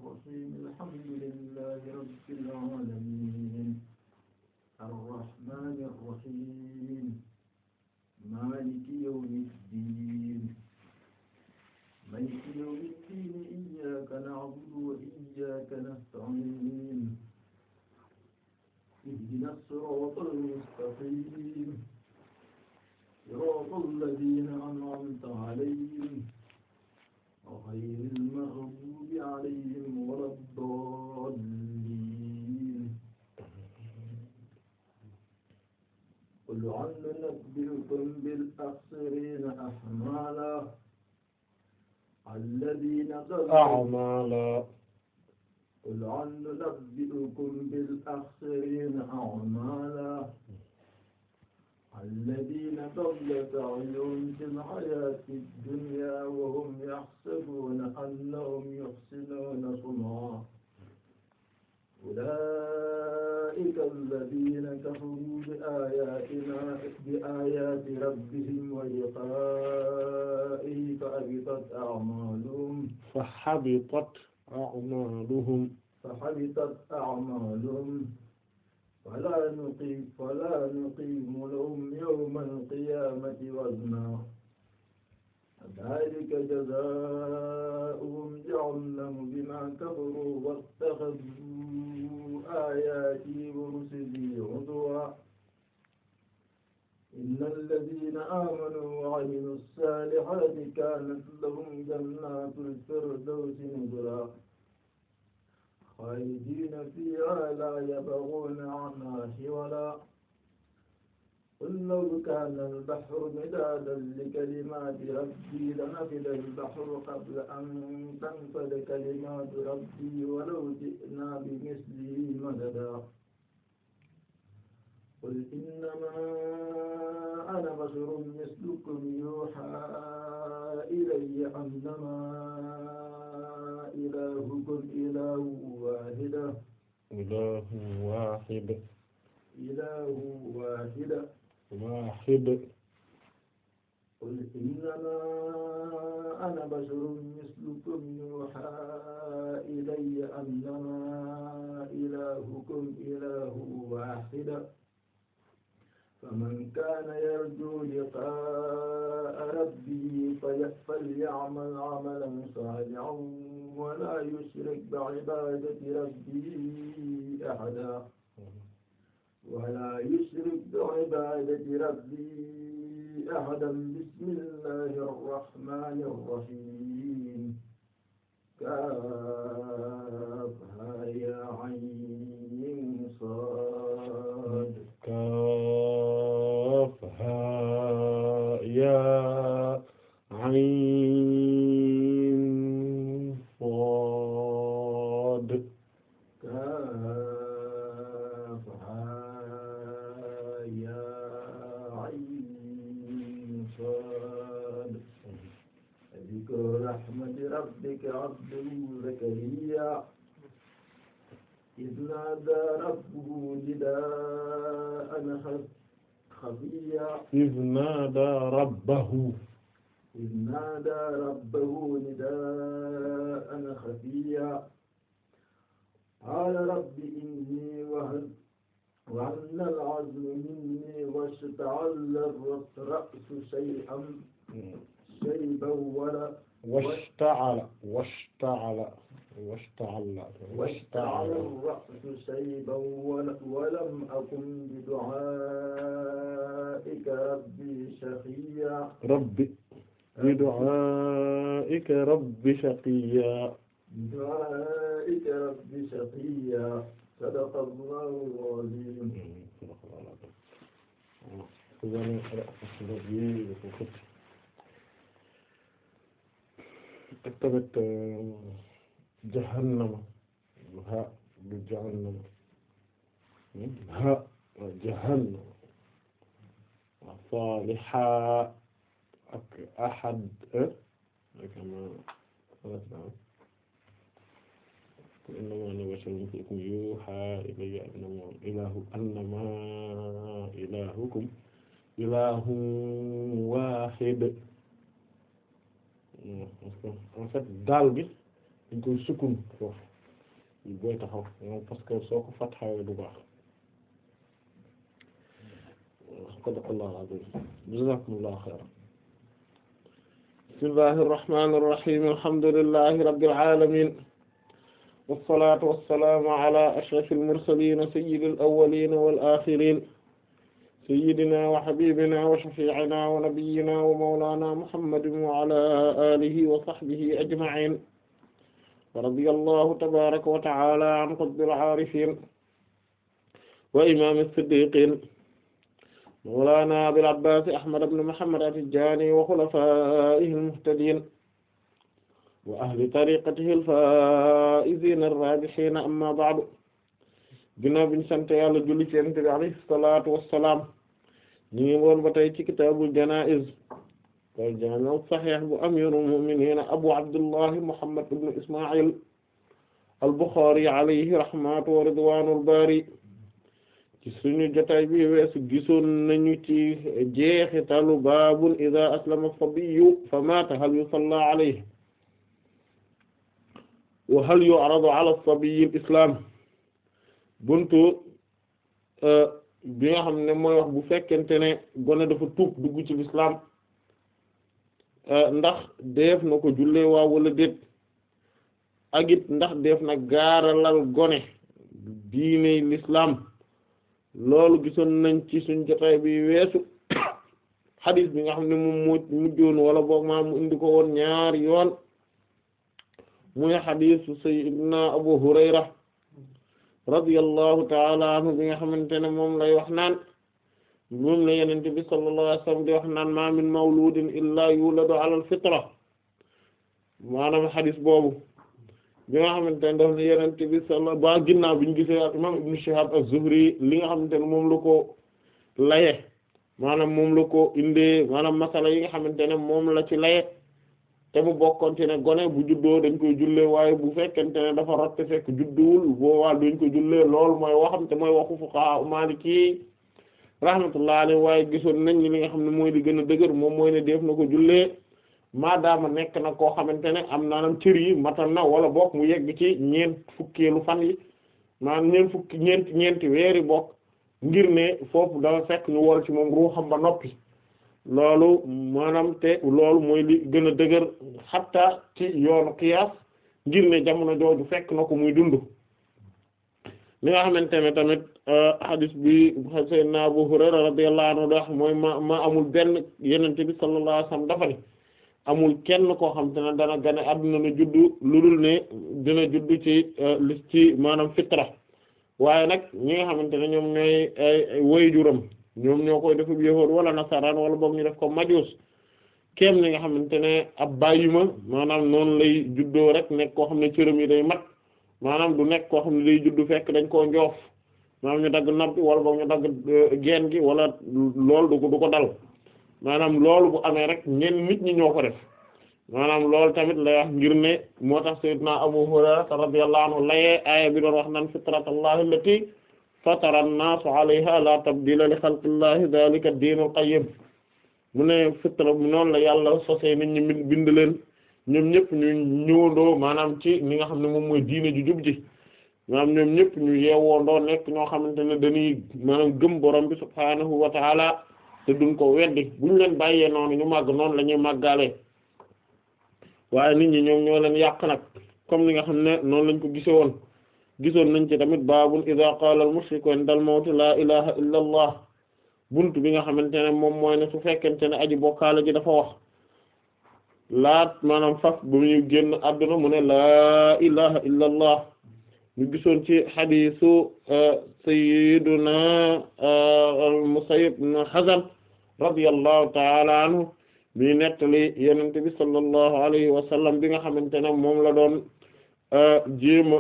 الرحيم الحمد لله رب العالمين الرحمن الرحيم مالك يوم الدين مالك يوم الدين إياك نعبد وإياك نستعين اهدنا الصراط المستقيم صراط الذين أنعمت عليهم غير المغضوب عليهم ولا الضالين قل هل ننبئكم بالأخسرين أعمالا الذين ضلوا أعمالا قل هل ننبئكم بالأخسرين أعمالا الذين ضل سعيهم في الحياة الدنيا وهم يحسبون أنهم يحسنون صنعا أولئك الذين كفروا بآياتنا بآيات ربهم ولقائه فحبطت أعمالهم فحبطت أعمالهم فحبطت أعمالهم فلا نقيم فلا نقيم لهم يوم القيامة وزنا ذلك جزاؤهم جهنم بما كفروا واتخذوا آياتي ورسلي هزوا إن الذين آمنوا وعملوا الصالحات كانت لهم جنات الفردوس نزلا خالدين فيها لا يبغون عنها حولا قل لو كان البحر مدادا لكلمات ربي لنفد البحر قبل أن تنفد كلمات ربي ولو جئنا بمثله مددا قل إنما أنا بشر مثلكم يوحى إلي أنما إلهكم إله واحد إله واحد إله واحد واحد قل إنما أنا بشر مثلكم يوحى إلي أنما إلهكم إله واحد فمن كان يرجو لقاء ربه فليعمل عملا صالحا ولا يشرك بعبادة ربه أحدا ولا يشرك بعبادة ربه أحدا بسم الله الرحمن الرحيم كافها يا عين صاد كافها يا عين صاد كافها يا عين صاد ذكر رحمة ربك عبده زكريا إذ نادى ربه نداء خفيا إذ نادى ربه إذ نادى ربه نداء خفيا قال رب إني وهن وهن العزم مني واشتعل الرأس شيئا شيبا ولا واشتعل واشتعل واشتعل واشتعل الرأس شيبا ول- ولم أكن بدعائك ربي شقيا ربي بدعائك رب شقيا بدعائك ربي شقيا صدق الله العظيم ak tamit jahannama ha du jahannama ha jahannama saliha ak ahad ak innama ana basharun mithlukum yuha ilayya annama ilahu annama ilahukum ilahun wahid parce que en fait daal bi dañ koy sukkun foofu booy taxaw parce que soo ko fatxawee du baax sadaqallahu al-azim jazakumullahu khairan bismillahir rahmanir rahim alhamdulillahi rabbil alamin wassalatu wassalamu ala ashrafil mursalin sayyidil awwalin wal akhirin sayyidina wa habibina wa shafi'ina wa nabiyyina wa mawlana muhammadin wa ala alihi wa sahbihi ajma'in wa radiyallahu tabaraka wa ta'ala an qutbil arifin wa imam as-siddiqin mawlana abil abbas ahmad ibn muhammad at-tijani wa khulafaihi al-muhtadin wa ahli tariqatihi al-faa'izina ar-raabihiina amma ba'du ginnaaw biñu sant yàlla julli ci Yonent bi alayhi salaatu wassalaam ñu ngi woon ba tey ci kitaabul janaa'iz wal jaami' as-sahiih bu amiirul mu'miniin abu abdullahi muhammad ibn isma'il al-Bukhari alayhi rahmatu wa ridwaanul baari ci suñu jotaay bi weesu gisoon nañu ci jeexitalu baabun idaa aslama as-sabiyyu fa maata hal yusallaa alayhi wa hal yu'radu ala as-sabiyyi al-islaam buntu bi nga xam ne mooy wax bu fekkente ne gone dafa tuub dugg ci lislaam ndax def na ko jullee waa wala déet ak it ndax def na gaaralal gone diine lislaam loolu gisoon nañ ci suñ jotaay bi weesu xadis bi nga xam ne moom moo mujjoon wala boog maa mu indi ko woon ñaari yoon muy xadisu sayyidina Abu Hurayra radiyallahu ta'ala anhu bi nga xamante ne moom lay wax naan moom la yenente bi sallallahu alayhi wasallam di wax naan ma min mawludin illa yuladu ala al-fitra maanaam xadis boobu bi nga xamante ne daf ne yenente bi salla ba ginnaaw bi ñu gisee ak imam ibn Shihab az-Zuhri li nga xamante ne moom la ko laye maanaam moom la ko indee maanaam masala yi nga xamante ne moom la ci laye te mu bokkoon ci ne gone bu juddoo dañ koy jullee waaye bu fekkente ne dafa rot te fekk judduwul boowaa duñ ko jullee loolu mooy waxam te mooy waxu fuqaha maliki rahmatullah alayhi waaye gisoon nañ li nga xam ne mooy di gën a dëgër moom mooy ne def na ko jullee maadaama nekk na koo xamante ne am naanam cër yi matal na wala bokk mu yegg ci ñeent fukkeelu fan yi maanaam ñeent fukki ñeenti ñeenti weeri bokk ngir ne foofu dafa fekk ñu wol ci moom ruuxam ba noppi loolu maanaam te loolu mooy li gën a dëgër xatta ci yoonu qiyaas ngir ne jamono jooju fekk na ko muy dund li nga xamante ne tamit hadis bi sayyidina Abu Hurayra radiyallahu anhu wax mooy ma ma amul benn yenente bi sallallahu alayhi wasallam dafa ne amul kenn koo xam te ne dana gane adduna na juddu lu dul ne dina juddu ci li ci maanaam fitra waaye nag ñi nga xamante ne ñoom ñooy waajuram ñoom ñoo koy def yéexoon wala nasaraan wala boog ñu def ko majuus kéem ni nga xamante ne ab bàyyima maanaam noonu lay juddoo rek nekk koo xam ne cëram yi day mat maanaam du nekk koo xam ne day juddu fekk dañ koo njoof maanaam ñu dagg nopp bi wala boog ñu dagg geen gi wala loolu du ko du ko dal maanaam loolu bu amee rek ñenn nit ñi ñoo ko def maanaam loolu tamit lay wax ngir ne moo tax sayyidna Abu Hurayra radiyallahu anhu layee aaya bi doon wax naan fitratallahi allati fatara an-naasa alayha la tabdila li xalqillahi dhalika ad-diinul qayyim mu ne fitra noonu la yàlla sosee nit ñi bind leen ñoom ñëpp ñu ñëwandoo maanaam ci li nga xam ne moom mooy diine ju jub ji maanaam ñoom ñëpp ñu yeewoondoo nekk ñoo xamante ne dañuy maanaam gëm borom bi subhaanahu wa taala te duñ ko weddi buñ leen bàyyee noonu ñu màgg noonu la ñuy màggalee waaye nit ñi ñoom ñoo leen yàq nag comme li nga xam ne noonu lañ ko gise woon gisoon nañ ci tamit baabun iza qaala al mushriku indal mawti laa ilaha illa allah bunt bi nga xamante ne moom mooy ne su fekkente ne aji bokkaale ji dafa wax laat maanaam faf ba muy génn àdduna mu ne laa ilaha illa allah ñu gisoon ci xadiisu sayyiduna Musayyib ibn Hazn radiyallahu ta'ala anhu bi nettali yenente bi sallallahu alayhi wa sallam bi nga xamante ne moom la doon jéema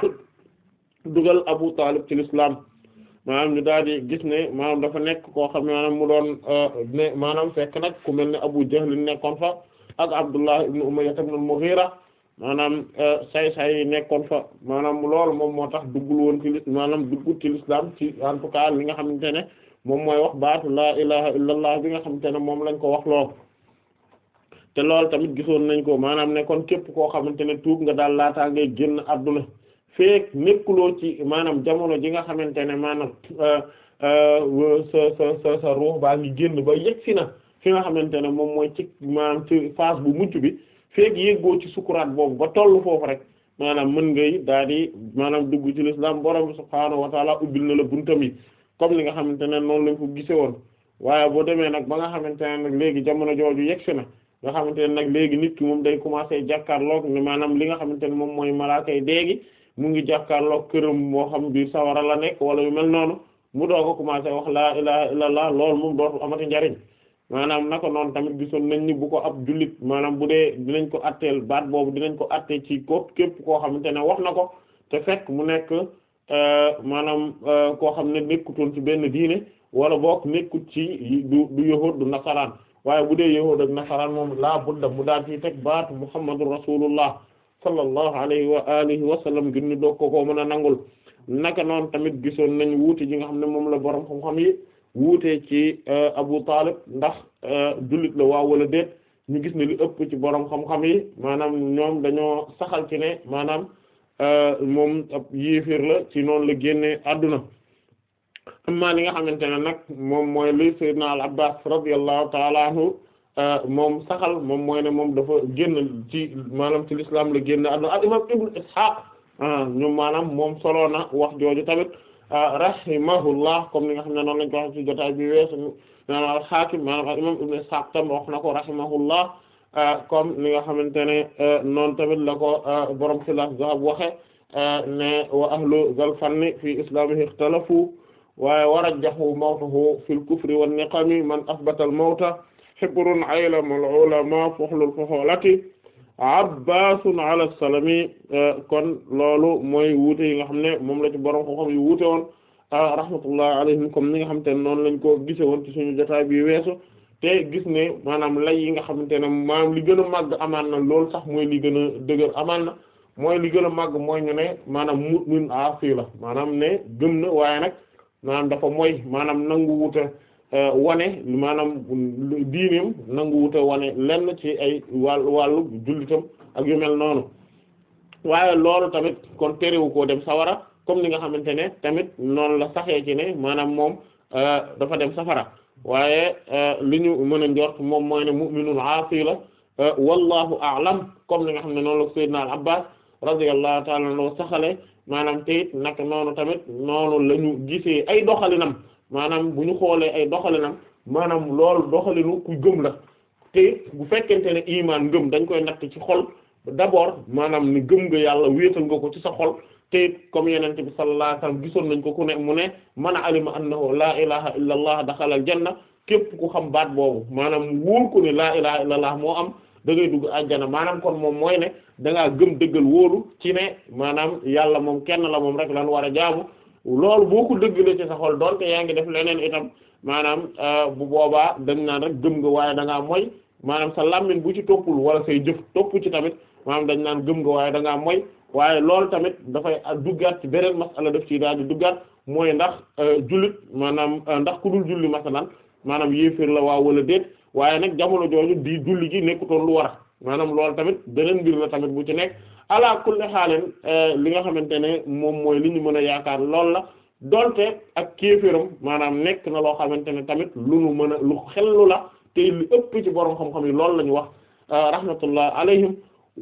dugal Abu Talib ci l'islam maanaam ñu daal di gis ne maanaam dafa nekk koo xam ne maanaam mu doon ne maanaam fekk nag ku mel ne Abu Jahl nekkoon fa ak Abdullah ibn Umayya ibn al-Mughira maanaam say-say yi nekkoon fa maanaam loolu moom moo tax duggul woon ci li maanaam duggul ci l'islam ci en tout cas li nga xamante ne moom mooy wax baatu laa ilaha illallah bi nga xamante ne moom lañ ko wax lool te loolu tamit gisoon nañ ko maanaam ne kon képp koo xamante ne tuub nga daal laataa ngay génn adduna feek nekkuloo ci maanaam jamono ji nga xamante ne maanaam sa sa sa sa ruux baa ngi génn ba yegg si na fi nga xamante ne moom mooy ci maanaam ci phase bu mujj bi feek yéggoo ci sukuraat boobu ba tollu foofu rek maanaam mën ngay daal di maanaam dugg ci l'islam borom bi subhaanahu wa taala ubbil na la buntam yi comme li nga xamante ne noonu lañ ko gise woon waaye boo demee nag ba nga xamante ne nag léegi jamono jooju yegg si na nga xamante ne nag léegi nit ki moom day commencer jàkkaarloog ne maanaam li nga xamante ne moom mooy malaaka yi déegi mu ngi jàkkaarloog këram moo xam biir sawara la nekk wala yu mel noonu mu doog a commencer wax laa ilaha illallah loolu moom dootu amati njariñ maanaam naka noonu tamit gisoon nañ ni bu ko ab jullit maanaam bu dee dinañ ko atteel baat boobu dinañ ko attee ci ko képp koo xamante ne wax na ko te fekk mu nekk maanaam koo xam ne nekkutoon ci benn diine wala boog nekkut ci du du yahuud du nasaraan waaye bu dee yahuud ak nasaraan moom laa budda mu daal ci teg baatu muhammadu rasulullah sallallahu alayhi wa alihi wa sallam ngir ñu doog ko koo mën a nangul naka noonu tamit gisoon nañ wuute ji nga xam ne moom la borom xam-xam yi wuute ci Abu Talib ndax jullit la waaw wala déet ñu gis ne li ëpp ci borom xam-xam yi maanaam ñoom dañoo saxal ci ne maanaam moom ab yéefir la ci noonu la génne àdduna amma li nga xamante ne nag moom mooy li Sayyidina al Abbas radiyallahu ta'ala anhu moom saxal moom mooy ne moom dafa génn ci maanaam ci l'islam la génn àdduna al imam Ibn Ishaq ñoom maanaam moom solo na wax jooju tamit rahimahullah comme ni nga xam ne noonu lañ ko wax ci jotaay bi weesu maanaam al-Hakim maanaam al imam Ibn Ishaq tam wax na ko rahimahullah comme ni nga xamante ne noonu tamit la ko borom Xilaas Zahab waxe ne wa ahlu zal fanni fi islamihi ikhtalafu waaye warajjahu mawtahu fil kufri wan niqami man asbata al mawta hibrun aylamul ulama fuhlul fuhulati abbaasun ala salami kon loolu mooy wuute yi nga xam ne moom la ci borom xam-xam yi wuute woon rahmatullahi alayhim comme ni nga xamante ne noonu lañ ko gise woon ci suñu jotaay bi weesu te gis ne maanaam lay yi nga xamante ne maanaam li gën a màgg amaan na loolu sax mooy li gën a dëgër amaan na mooy li gën a màgg mooy ñu ne maanaam mu'min aasi la maanaam ne gëm na waaye nag maanaam dafa mooy maanaam nangu wuute wane maanaam diineem nangu wute wane lenn ci ay wàll wàllu jullitam ak yu mel noonu waaye loolu tamit kon terewu koo dem sawara comme ni nga xamante ne tamit noonu la saxee ci ne maanaam moom dafa dem safara waaye li ñu mën a njort moom mooy ne mu'minun aasi la wallahu a'lam comme ni nga xam ne noonu la sayyidna al abbas radiyallahu ta'ala anhu saxale maanaam te it nag noonu tamit noonu la ñu gisee ay doxalinam maanaam bu ñu xoolee ay doxalinam maanaam loolu doxalinu ku gëm la te bu fekkente ne imaan ngëm dañ koy natt ci xol d'abord maanaam ni gëm nga yàlla wéetal nga ko ci sa xol te comme yenente bi sallallahu alayhi wasallam gisoon nañ ko ku ne mu ne man alima annahu laa ilaha illa allah daxala al janna képp ku xam baat boobu maanaam wóor ko ne laa ilaha illa allah moo am da ngay dugg àjjana maanaam kon moom mooy ne da ngaa gëm dëggal wóolu ci ne maanaam yàlla moom kenn la moom rek lan war a jaamu loolu boo ko dëggalee ci sa xol doonte yaa ngi def leneen itam maanaam bu boobaa dañ naan rek gëm nga waaye da ngaa moy maanaam sa làmmiñ bu ci toppul wala say jëf topp ci tamit maanaam dañ naan gëm nga waaye da ngaa moy waaye loolu tamit dafay duggaat ci beneen masala def ci daal di duggaat mooy ndax jullit maanaam ndax ku dul julli masalan maanaam yéeféer la waaw wala déet waaye nag jamono jooju di julli gi nekkutoon lu war a maanaam loolu tamit beneen mbir la tamit bu ci nekk ala kulli xaaleen li nga xamante ne moom mooy li ñu mën a yaakaar lool la donte ak kéeféeram maanaam nekk na loo xamante ne tamit lu nu mën a lu xellu la te li ëpp ci borom xam-xam yi loolu la ñu wax rahmatullah alayhim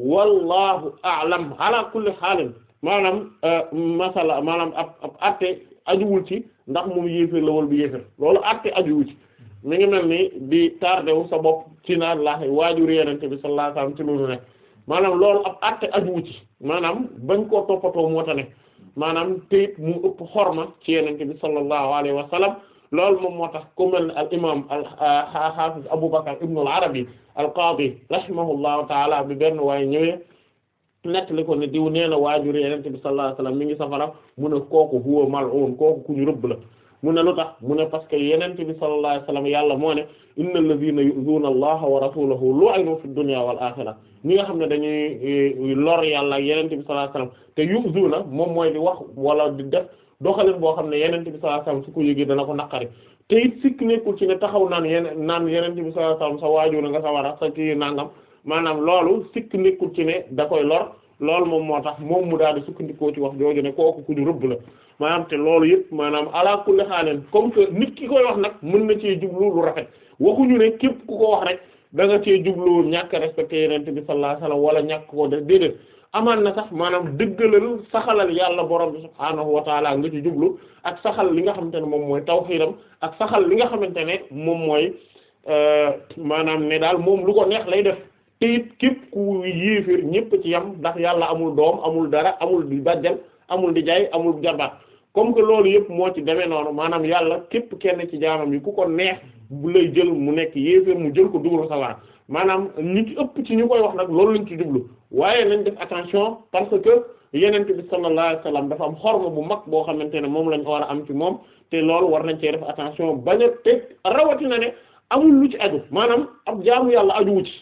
wallahu a'lam ala kulli xaalin maanaam masala maanaam ab ab atte ajuwul ci ndax moom yéeféer la wala du yéeféer loolu atte ajuwul ci mi ngi mel ni di tardé wu sa bopp ci naan laax waajur yenente bi sallallahu alayhi wasallam ci loolu ne maanaam loolu ab atte ajuwu ci maanaam bañ koo toppatoo moo tax ne maanaam teyit mu ëpp xorma ci yenente bi sallallahu alayhi wa sallam loolu moom moo tax ku mel ne al imam al hafiz Abu Bakr ibn al Arabi al qadi rahimahullahu taala bi benn waaye ñëwee nettali ko ne diw nee na waajur yenente bi sallallahu alayhi wa sallam mi ngi safara mu ne kooku huwa mal'un kooku ku ñu rëbb la mu ne lu tax mu ne parce que yenente bi sallallahu alayhi wasallam yàlla moo ne innal ladhina yu'zuna allaha wa rasulahu lu'inu fid dunya wal akhirah ñi nga xam ne dañuy lor yàlla ak yenente bi sallallahu alayhi wasallam te yu'zuna moom mooy di wax wala di def doxalin boo xam ne yenente bi sallallahu alayhi wasallam su ko yëgee dana ko naqari te it sikk nekkul ci ne taxaw naan yeneen naan yenente bi sallallahu alayhi wasallam sa waajur nga sa war a sa kii nangam maanaam loolu sikk nekkul ci ne da koy lor loolu moom moo tax moom mu daal di sukkandikoo ci wax jooju ne kooku ku ñu rëbb la maanaam te loolu yëpp maanaam ala kulli xaaleen comme que nit ki koy wax nag mën na cee jublu lu rafet waxuñu ne képp ku ko wax rek da nga cee jublu ñàkk respecté yenente bi sallallahu alayhi wasallam wala ñàkk koo def déedéet amaan na sax maanaam dëggalal saxalal yàlla borom bi subhaanahu wa taala nga ci jublu ak saxal li nga xamante ne moom mooy tawxiidam ak saxal li nga xamante ne moom mooy maanaam ne daal moom lu ko neex lay def te it képp ku yéeféer ñépp ci yam ndax yàlla amul doom amul dara amul di bàjjal amul di jaay amul jarbaat comme que loolu yëpp moo ci demee noonu maanaam yàlla képp kenn ci jaamam yi ku ko neex bu lay jël mu nekk yéeféer mu jël ko dugal sawar maanaam ñi ci ëpp ci ñu koy wax nag loolu lañ ci jublu waaye nañ def attention parce que yenente bi sallallahu alayhi wasallam dafa am xorma bu mag boo xamante ne moom lañ war a am ci moom te loolu war nañ cee def attention bañ a teg rawatina ne amul lu ci aju maanaam ab jaamu yàlla ajuwu ci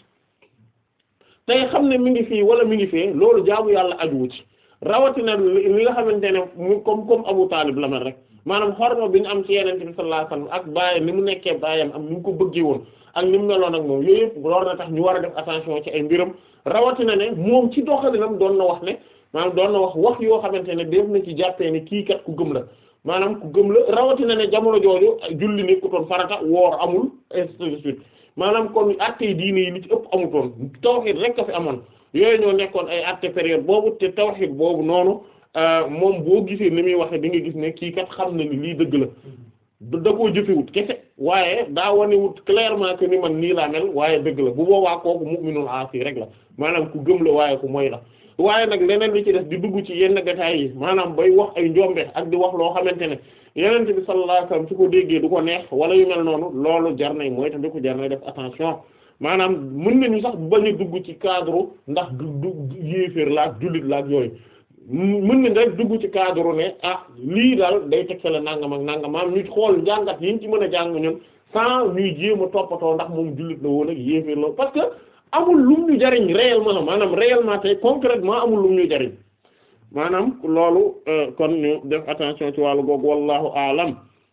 tey xam ne mi ngi fii wala mi ngi fee loolu jaamu yàlla ajuwu ci rawatina li nga xamante ne mu comme comme Abu Talib la mel rek maanaam xorma bi ñu am ci yenente bi sallallahu alayhi wasallam ak baayam ni mu nekkee baayam am ni mu ko bëggee woon ak ni mu meloon ak moom yooyu yëpp loolu na tax ñu war a def attention ci ay mbiram rawatina ne moom ci doxalinam doon na wax ne maanaam doon na wax wax yoo xamante ne def na ci jàppee ne kii kat ku gëm la maanaam ku gëm la rawatina ne jamono jooju julli nekkutoon farata woor amul ainsi de suite maanaam kon attey diine yi li ci ëpp amutoon tawhid rek a fi amoon yooyu ñoo nekkoon ay atte période boobu te tawhid boobu noonu moom boo gisee ni muy waxe di nga gis ne kii kat xam na ni lii dëgg la da koo jëfewut kese waaye daa wanewut clairement que ni man nii laa mel waaye dëgg la bu boobaa kooku mu'minul aasi rek la maanaam ku gëm la waaye ku moy la waaye nag leneen li ci def di dugg ci yenn détails yi maanaam bay wax ay njombe ak di wax loo xamante ne yenente bi sallallahu alayhi wasallam su ko déggee du ko neex wala yu mel noonu loolu jar nay mooy tamit ko jar nay def attention maanaam mën nañu sax bañ a dugg ci cadre ndax du du yéeféer la ak jullit la ak yooyu mën nañ rek dugg ci cadre ne ah lii daal day teg la nangam ak nangam maanaam ñu xool njàngat yi ñu ci mën a jàng ñun sans ñuy jéem a toppatoo ndax moom jullit la woon ak yéeféer la parce que amul lum ñu jariñ réellement maanaam réellement tey concrètement amul lum ñu jariñ maanaam loolu kon ñu def attention ci wàllu googu wallahu aalam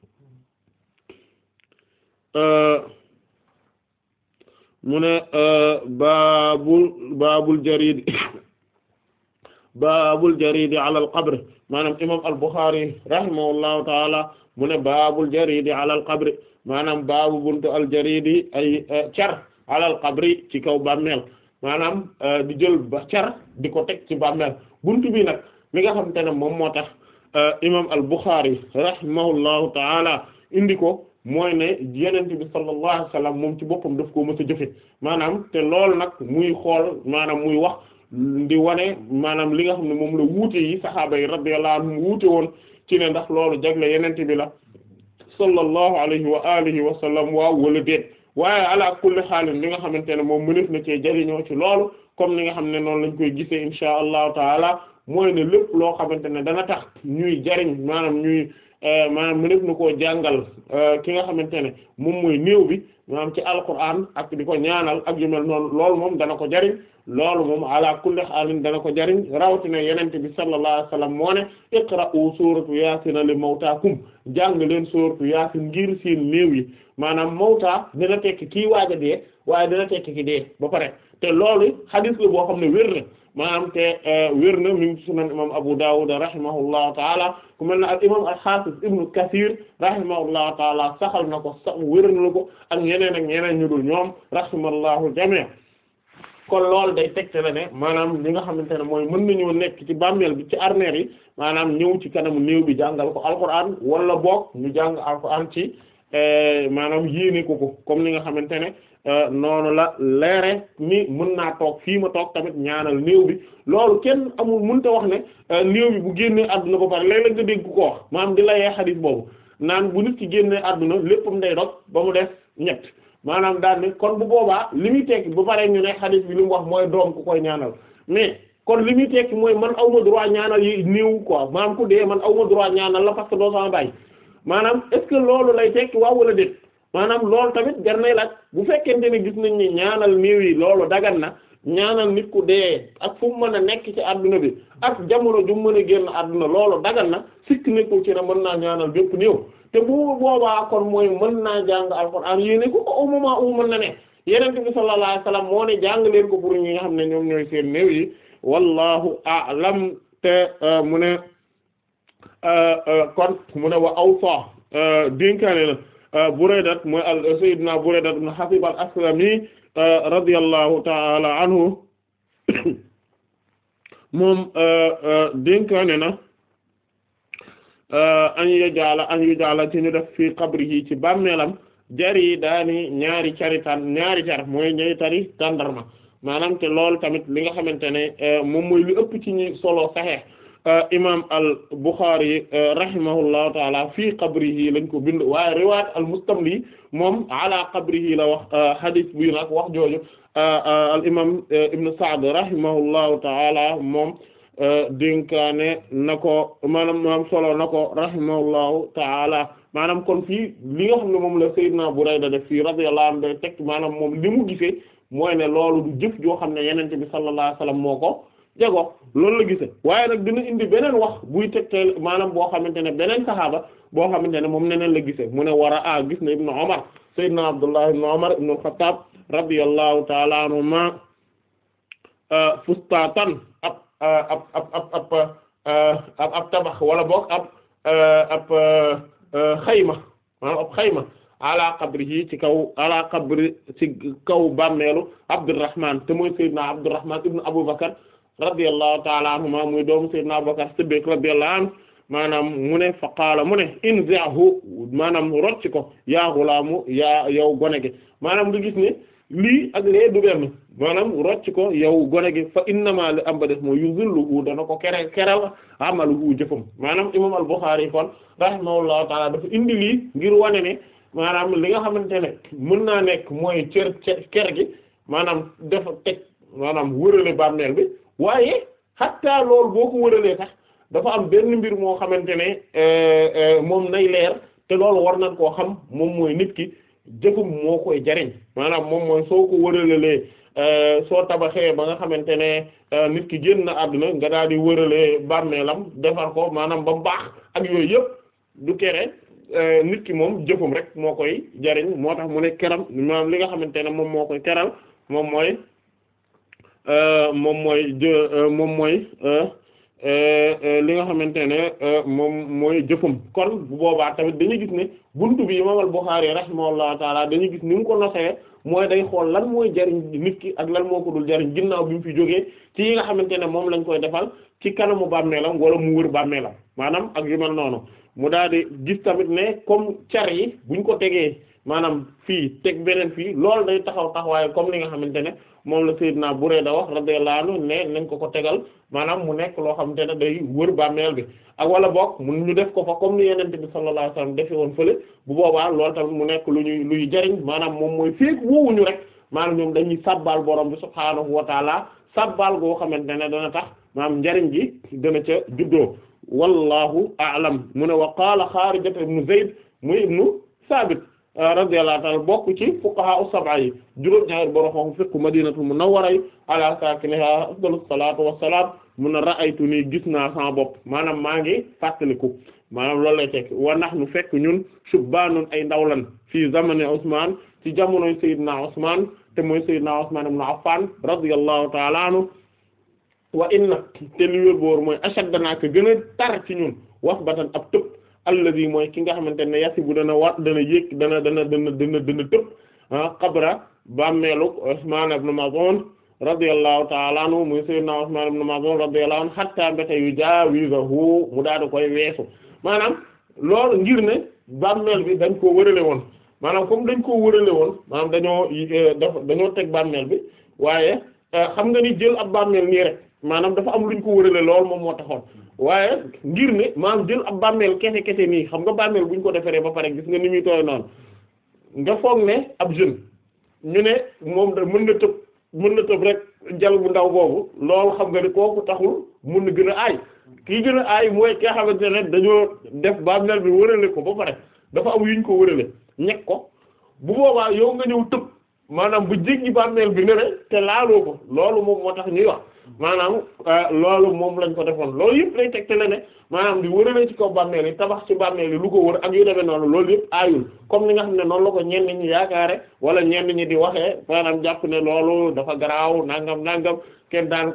mu ne baabul baabul jaridi baabul jaridi ala al qabr maanaam imam al Bukhari rahimahullahu taala mu ne baabul jaridi ala al qabr maanaam baabu buntu al jaridi ay car ala al qabri ci kaw bàmmeel maanaam di jël ba car di ko teg ci bàmmeel buntu bi nag mi nga xamante ne moom moo tax imam al Bukhari rahimahullahu taala indi ko mooy ne yenent bi sallallahu alayhi wasallam moom ci boppam daf koo mës a jëfe maanaam te loolu nag muy xool maanaam muy wax di wane maanaam li nga xam ne moom la wuute yi saxaaba yi radiyallahu anhum wuute woon ci ne ndax loolu jagle yenent bi la sallallahu alayhi wa alihi wa sallam waaw wala déet waaye ala kulli xaalin li nga xamante ne moom mënef na cee jariñoo ci loolu comme ni nga xam ne noonu lañ koy gisee insha allahu taala mooy ne lépp loo xamante ne dana tax ñuy jariñ maanaam ñuy maanaam mënef na koo jàngal ki nga xamante ne moom mooy néew bi maanaam ci alquran ak di ko ñaanal ak yu mel noonu loolu moom dana ko jariñ loolu moom ala kulli xaalin dana ko jariñ rawatina yenente bi sallallahu alayhi wasallam moo ne iqra'u suratu yasin li mawtaakum jàng leen suratu yasin ngir seen néew yi maanaam mawta dina tekki kii waaj a dee waaye dina tekki ki dee ba pare te loolu hadith la boo xam ne wér na maanaam te wér na mi ngi sunan imam Abu Dawud rahimahullahu taala ku mel ne al imam al-Hafiz Ibn Kathir rahimahullahu taala saxal na ko sax wér na ko ak ñeneen ak ñeneen ñu dul ñoom rahimallahu jami' kon loolu day tegte la ne maanaam li nga xamante ne mooy mën nañoo nekk ci bàmmeel bi ci armeer yi maanaam ñëw ci kanamu néew bi jàngal ko alquran wala boog ñu jàng alquran ci maanaam yéene ko ko comme ni nga xamante ne noonu la leere ni mën naa toog fii ma toog tamit ñaanal néew bi loolu kenn amul mënta wax ne néew bi bu génnee àdduna ba pare léeg-léeg nga dégg ko wax maanaam di layee xadiis boobu naan bu nit ki génnee àdduna léppam day dog ba mu def ñett maanaam daal ne kon bu boobaa li muy tekki bu paree ñu ne xadiis bi li mu wax mooy doom ku koy ñaanal mais kon li muy tekki mooy man awma droit ñaanal yi néew quoi maanaam ku dee man awma droit ñaanal la parce que doo sama bàyyi maanaam est-ce que loolu lay tekki waaw wala déet maanaam loolu tamit jar nay laaj bu fekkente ne gis nañ ni ñaanal néew yi loolu dagan na ñaanal nit ku dee ak fu mu mën a nekk ci adduna bi ak jamono ju mu mën a génn adduna loolu dagan na sikk nekkul ci ne mën naa ñaanal bépp néew te bu boobaa kon mooy mën naa jàng alxuraan yéene ko au moment où mën na ne yeneen bi sallallahu alayhi wasallam moo ne jàng leen ko pour ñi nga xam ne ñoom ñooy seen néew yi wallahu a'lam te mu ne kon mu ne wa awsa dénkaane na Buraydat mooy al sayyidina Buraydat ibn Hasib al-Aslami radiyallahu ta'ala anhu moom dénkaane na an yajala an yujala ci ñu def fii qabrihi ci bàmmeelam jari daani ñaari cari tan ñaari car mooy ñay tari tàndarma maanaam te loolu tamit li nga xamante ne moom mooy lu ëpp ci ñi solo Sahih imam al Bukhari rahimahullahu taala fii qabrihi lañ ko bind waaye riwaayat al Mustamli moom ala qabrihi la wax hadith bi nag wax jooju al imam Ibn Sa'd rahimahullahu taala moom dénkaane na ko maanaam maanaam solo na ko rahimahullahu taala maanaam kon fii li nga xam ne moom la Seydina Burayda def fii radiyallahu anhu day teg maanaam moom li mu gisee mooy ne loolu du jëf joo xam ne yenente bi sallallahu alayhi wasallam moo ko jego loolu la gisee waaye nag dina indi beneen wax buy tegteel maanaam boo xamante ne beneen saxaaba boo xamante ne moom neneen la gisee mu ne war a a gis na ibnu Umar Seydina Abdullah ibnu Umar ibnu al-Khattab radiyallahu taala anhuma fustatan ab ab ab ab ab ab tabax wala boog ab ab xayma maanaam ab xayma ala qabrihi ci kaw ala qabri ci kaw bàmmeelu Abdurrahman te mooy Seydina Abdurrahman ibn Abu Bakar radiyallahu ta'ala anhuma muy doomu Seydina Abu Bakar Siddiq radiyallahu anhu maanaam mu ne fa qaala mu ne inzi'hu maanaam rocc ko yaa ghulaamu yaa yow gone gi maanaam nga gis ne lii ak lee du benn maanaam rocc ko yow gone gi fa innama li am ba def mooy yuzilluhu dana ko kere keral amaluhu jëfam maanaam imam al-Bukhari kon rahimahullahu ta'ala dafa indi lii ngir wane ne maanaam li nga xamante ne mën naa nekk mooy cër ker gi maanaam dafa teg maanaam wërale bàmmeel bi waaye xatta loolu boo ko wëralee sax dafa am benn mbir moo xamante ne moom nay leer te loolu war nañ koo xam moom mooy nit ki jëfum moo koy jariñ maanaam moom mooy soo ko wëralalee soo tabaxee ba nga xamante ne nit ki génn na àdduna nga daal di wëralee bàmmeelam defar ko maanaam ba baax ak yooyu yëpp du kere nit ki moom jëfum rek moo koy jariñ moo tax mu ne keram maanaam li nga xamante ne moom moo koy keral moom mooy moom mooy jë moom mooy li nga xamante ne moom mooy jëfum kon bu boobaa tamit dañuy gis ne buntu bi imam al-Bukhari rahimahullahu taala dañuy gis ni mu ko nosee mooy day xool lan mooy jariñ nit ki ak lan moo ko dul jariñ ginnaaw bi mu fi jógee ci yi nga xamante ne moom lañ koy defal ci kanamu bàmmeelam wala mu wër bàmmeelam maanaam ak yu mel noonu mu daal di gis tamit ne comme car yi buñ ko tegee maanaam fii teg beneen fii loolu day taxaw taxawaaye comme li nga xamante ne moom la Seydina Burayda wax radiyallahu anhu ne nañ ko ko tegal maanaam mu nekk loo xamante ne day wër bàmmeel bi ak wala boog mun ñu def ko fa comme ni yenente bi sallallahu alayhi wasallam defe woon fële bu boobaa loolu tamit mu nekk lu ñuy luy jariñ maanaam moom mooy feek woowuñu rek maanaam ñoom dañuy sabbal borom bi subhaanahu wa taala sabbal goo xamante ne dana tax maanaam njariñ gi dana ca juddoo wallahu a'lam mu ne wa qaala Xaarijata ibnu Zayd muy ibnu Saabit radiyallahu ta'ala bokk ci fuqaha as-sab'a yi juróom-ñaari borom xam fiqhu madinatul munawwara ala sakiniha afdalus salatu wassalam mun na ra'aytu nii gis naa sama bopp maanaam maa ngi fàttaliku maanaam loolu lay tekk wa nahnu fekk ñun shubbaanun ay ndawlan fii zamani Usmaan ci jamonoy Seydina Usmaan te mooy Seydina Usmaan ibn Affan radiyallahu ta'ala anhu wa inna te li wér boor mooy ashaddanaa ka gën a tar ci ñun wasbatan ab tëb alladi mooy ki nga xamante ne yasi bu dana wat dana yéeg dana dana dana dana dana tëb ah qabra bàmmeelu Usmaan ibn Maz'un radiyallahu ta'ala anhu muy sayyidina Usmaan ibn Maz'un radiyallahu anhu hatta mbéte yu jaawizahu mu daal di koy weesu maanaam loolu ngir ne bàmmeel bi dañ koo wërale woon maanaam comme dañ koo wërale woon maanaam dañoo dañoo teg bàmmeel bi waaye xam nga ni jël ab bàmmeel nii rek maanaam dafa am luñ ko wërale lool moom moo taxoon waaye ngir ne maanaam jël ab bàmmeel kese kese nii xam nga bàmmeel buñ ko defaree ba pare gis nga ni muy tooy noonu nga foog ne ab jeune ñu ne moom da mën na tëb mën na tëb rek jal bu ndaw boobu loolu xam nga ni kooku taxul mën na gën a aay kii gën a aay mooy ki nga xamante ne dañoo def bàmmeel bi wërale ko ba pare dafa am yuñ ko wërale ñekk ko bu boobaa yow nga ñëw tëb maanaam bu jéggi bàmmeel bi ne te laaloo ko loolu moom moo tax ñuy wax maanaam loolu moom lañ ko defoon loolu yëpp lay tegtale ne maanaam di wërale ci kaw bàmmeel yi tabax ci bàmmeel yi lu ko wër ak yu demee noonu loolu yëpp aayul comme ni nga xam ne noonu la ko ñenn ñi yaakaare wala ñenn ñi di waxee maanaam jàpp ne loolu dafa garaaw nangam nangam kenn daan ko def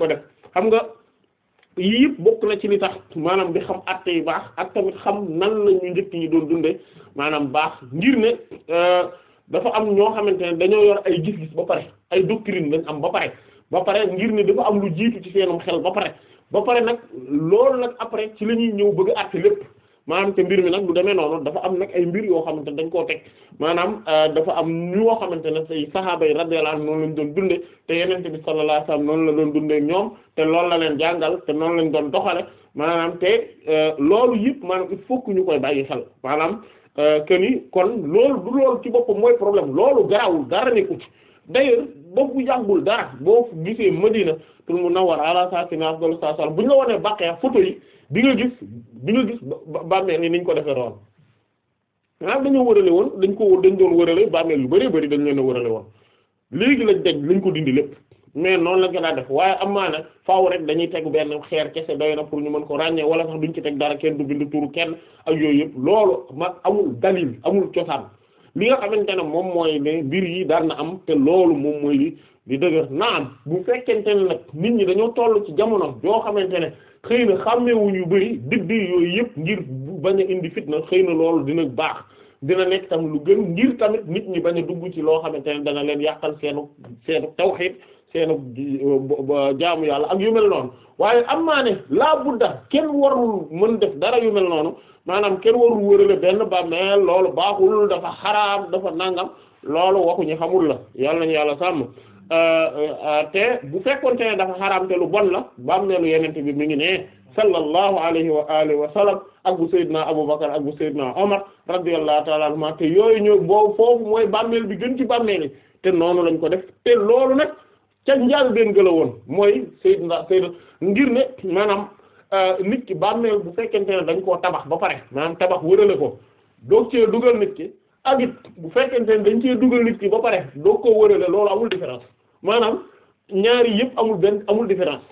xam nga yii yëpp bokk na ci li tax maanaam di xam atte yu baax ak tamit xam nan la ñu njëkk ñi doon dundee maanaam baax ngir ne dafa am ñoo xamante ne dañoo yor ay gis-gis ba pare ay doctrine lañ am ba pare ba pare ngir ne dafa am lu jiitu ci seenum xel ba pare ba pare nag loolu nag après ci la ñuy ñëw bëgg a àtte lépp maanaam te mbir mi nag du demee noonu dafa am nag ay mbir yoo xamante ne dañ koo teg maanaam dafa am ñoo xamante ne say sahaaba yi radiyallahu anhum noonu lañ doon dunde te yenente bi sallallahu alayhi wasallam noonu la doon dundee ñoom te loolu la leen jàngal te noonu lañ doon doxale maanaam te loolu yëpp maanaam il faut que ñu koy bàyyi xel maanaam que ni kon loolu du loolu ci boppam mooy problème loolu garawul dara nekku ci d'ailleurs boobu bu yàggul dara boo gisee Madina tul Munawwara ala saakinihaa afdalu salaam bu ñu la wonee baqee photo yi di nga gis di nga gis bàmmeel yi niñ ko defee roon maanaam dañoo wërale woon dañ ko dañ doon wërale bàmmeel yu bari bari dañ leen a wërale woon léegi lañ daj lañ ko dindi lépp mais noonu lañ ko daa def waaye am maana faaw rek dañuy teg benn xeer kese doy na pour ñu mën ko ràññee wala sax duñ ci teg dara kenn du bind turu kenn ak yooyu yëpp loolu mag amul dalil amul cosaan li nga xamante ne moom mooy ne mbir yi daan na am te loolu moom mooy li di dëgër naam bu fekkente ne nag nit ñi dañoo toll ci jamono joo xamante ne xëy na xàmmeewuñ yu bari digg yooyu yëpp ngir bañ a indi fitna xëy na loolu dina baax dina nekk tam lu gën ngir tamit nit ñi bañ a dugg ci loo xamante ne dana leen yàqal seenu seenu tawhid seenu jaamu yàlla ak yu mel noonu waaye am maa ne laa budda kenn warul mën def dara yu mel noonu maanaam kenn warul wërale benn bàmmeel loolu baaxul dafa xaraam dafa nangam loolu waxuñu xamul la yàlla nañu yàlla sàmm te bu fekkonte ne dafa xaraam te lu bon la bàmmeelu yenente bi mi ngi ne sallallahu alayhi wa alihi wa sallam ak bu Seydina Abubakar ak bu Seydina Omar radiyallahu ta'ala anhuma te yooyu ñëw boobu foofu mooy bàmmeel bi gën ci bàmmeel yi te noonu lañ ko def te loolu nag ca njaal benn gëla woon mooy Seydina Seydina ngir ne maanaam nit ki bàmmeel bu fekkente ne dañ koo tabax ba pare maanaam tabax wërale ko doog cee dugal nit ki ak it bu fekkente ne dañ cee dugal nit ki ba pare doog koo wërale loolu amul différence maanaam ñaari yëpp amul benn amul différence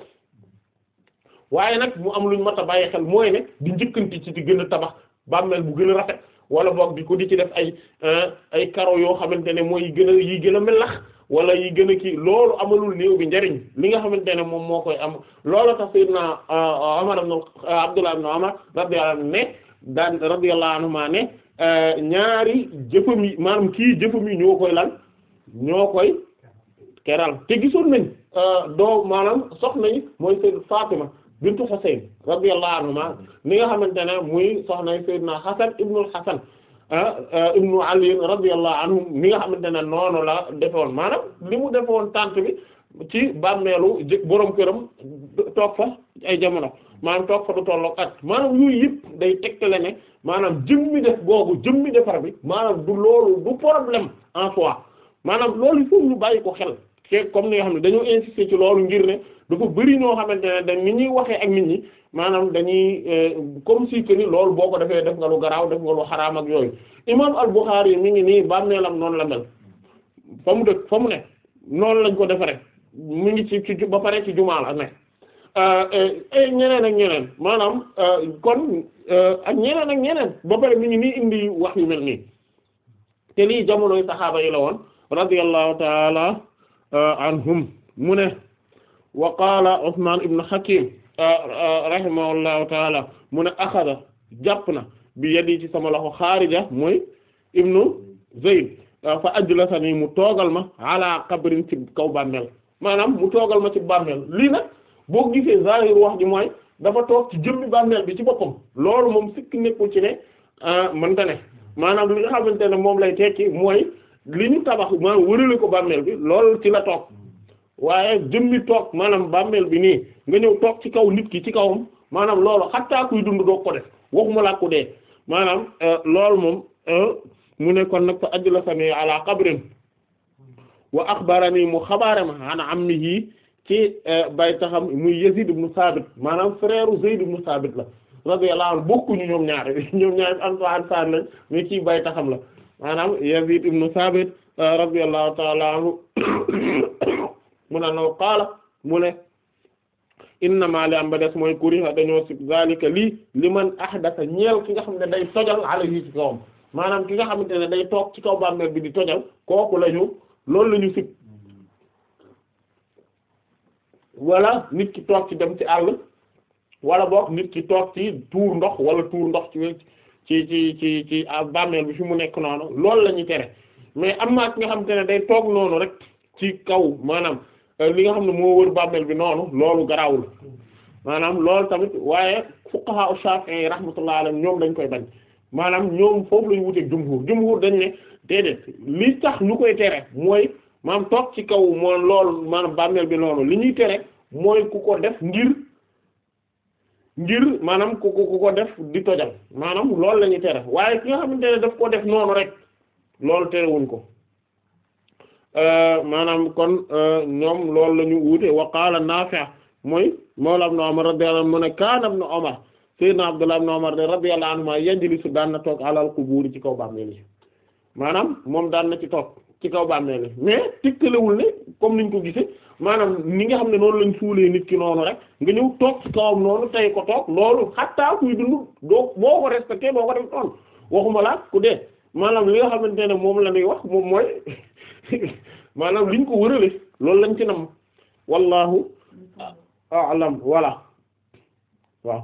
waaye nag mu am luñ mat a bàyyi xel mooy ne di njëkkanti ci di gën a tabax bàmmeel bu gën a rafet wala boog di ko di ci def ay ay karo yoo xamante ne mooy yi gën a yi gën a melax wala yi gën a kii loolu amalul néew bi njariñ li nga xamante ne moom moo koy am loolu tax sayyidna Umar ibn Abdullah ibn Umar radiyallahu anhu ne daan radiyallahu anhuma ne ñaari jëfam yi maanaam kii jëfam yi ñoo koy lan ñoo koy keral te gisoon nañ doo maanaam soxna yi mooy sayyid Fatima bintu Husayn radiyallahu anhuma ni nga xamante ne muy soxna sayyidna Hasan ibnul Hasan ibnu Ali radiyallahu anhum ni nga xamante ne noonu la defoon maanaam li mu defoon tànt bi ci bàmmeelu jë borom këram toog fa ay jamono maanaam toog fa du tolloog at maanaam yooyu yëpp day tegtale ne maanaam jëmmi def googu jëmmi defar bi maanaam du loolu du problème en soi maanaam loolu il faut ñu bàyyi ko xel te comme ni nga xam ne dañoo insister ci loolu ngir ne dafa bari ñoo xamante ne dañ ni ñuy waxee ak nit ñi maanaam dañuy comme si que ni loolu boo ko defee def nga lu garaaw def nga lu xaraam ak yooyu imam al-Bukhari mi ngi nii bàmmeelam noonu la mel fa mu dëkk fa mu ne noonu lañ ko defaree mu ngi ci ci ba pare ci jumaa la ne ñeneen ak ñeneen maanaam kon ak ñeneen ak ñeneen ba pare mi ngi nii indi wax yu mel nii te lii jamonoy saxaaba yi la woon radiyallahu taala anhum mu ne wa qaala Usmaan ibn Hakim rahimahullahu taala mu ne axada jàpp na bi yadi ci sama loxo Xaarija mooy ibnu Zayd fa ajlasani mu toogal ma ala qabrin ci kaw bàmmeel maanaam mu toogal ma ci bàmmeel lii nag boo gisee zahir wax ji mooy dafa toog ci jëmmi bàmmeel bi ci boppam loolu moom sikk nekkul ci ne mënta ne maanaam li nga xamante ne moom lay tekki mooy li ñu tabax maanaam wërale ko bàmmeel bi loolu ci la toog waaye jëmmi toog maanaam bàmmeel bi nii nga ñëw toog ci kaw nit ki ci kawam maanaam loolu xattaa kuy dund doo ko def waxuma laa ko dee maanaam loolu moom mu ne kon nag fa ajlasani ala qabrin wa akhbarani mu xabaare ma an ammihi ci bay taxam muy Yazid ibn Sabit maanaam frère Zayd ibn Sabit la radiyallahu anhu bokkuñu ñoom ñaar ñoom ñaar am ansar lañ mais ci bay taxam la maanaam Yazid ibn Sabit radiyallahu ta'ala anhu mu ne no qaala mu ne innama li am ba des mooy kuriha dañoo sib zalika lii li man ahdatha ñeel ki nga xam ne day tojal alayhi ci kawam maanaam ki nga xamante ne day toog ci kaw bàmmeel bi di tojal kooku lañu loolu la ñu sib wala nit ki toog ci dem ci àll wala boog nit ki toog ci tuur ndox wala tuur ndox ci ci ci ci ci bàmmeel bi fi mu nekk noonu loolu la ñuy tere mais am na ki nga xamante ne day toog noonu rek ci kaw maanaam li nga xam ne moo wër bàmmeel bi noonu loolu garawul maanaam loolu tamit waaye fuqaha Shafi'i yi rahmatullahi alayhim ñoom dañ koy bañ maanaam ñoom foofu lañu wuteeg jumhur jumhur dañ ne déedéet li tax ñu koy tere mooy maanaam toog ci kaw moo loolu maanaam bàmmeel bi noonu li ñuy tere mooy ku ko def ngir ngir maanaam ku ko ku ko def di tojal maanaam loolu la ñuy tere waaye ki nga xamante ne daf ko def noonu rek loolu terewuñ ko maanaam kon ñoom loolu la ñu wuute wa qaala Naafi' mooy mawla ibn Umar radiyallahu anhu mu ne kaana ibn Umar sayyidina Abdullah ibn Umar radiyallahu anhuma yajlisu daan na toog alal qubuur ci kaw bàmmeel yi maanaam moom daan na ci toog ci kaw bàmmeel yi mais tikkalewul ne comme niñ ko gisee maanaam ni nga xam ne noonu lañ suulee nit ki noonu rek nga ñëw toog ci kawam noonu tey ko toog loolu xattaa kuy dund doo boo ko respecté doo ko def noonu waxuma la ku dee maanaam li nga xamante ne moom la ñuy wax moom mooy maanaam liñ ko wërale loolu lañ ci nam wallahu a'lam voilà waaw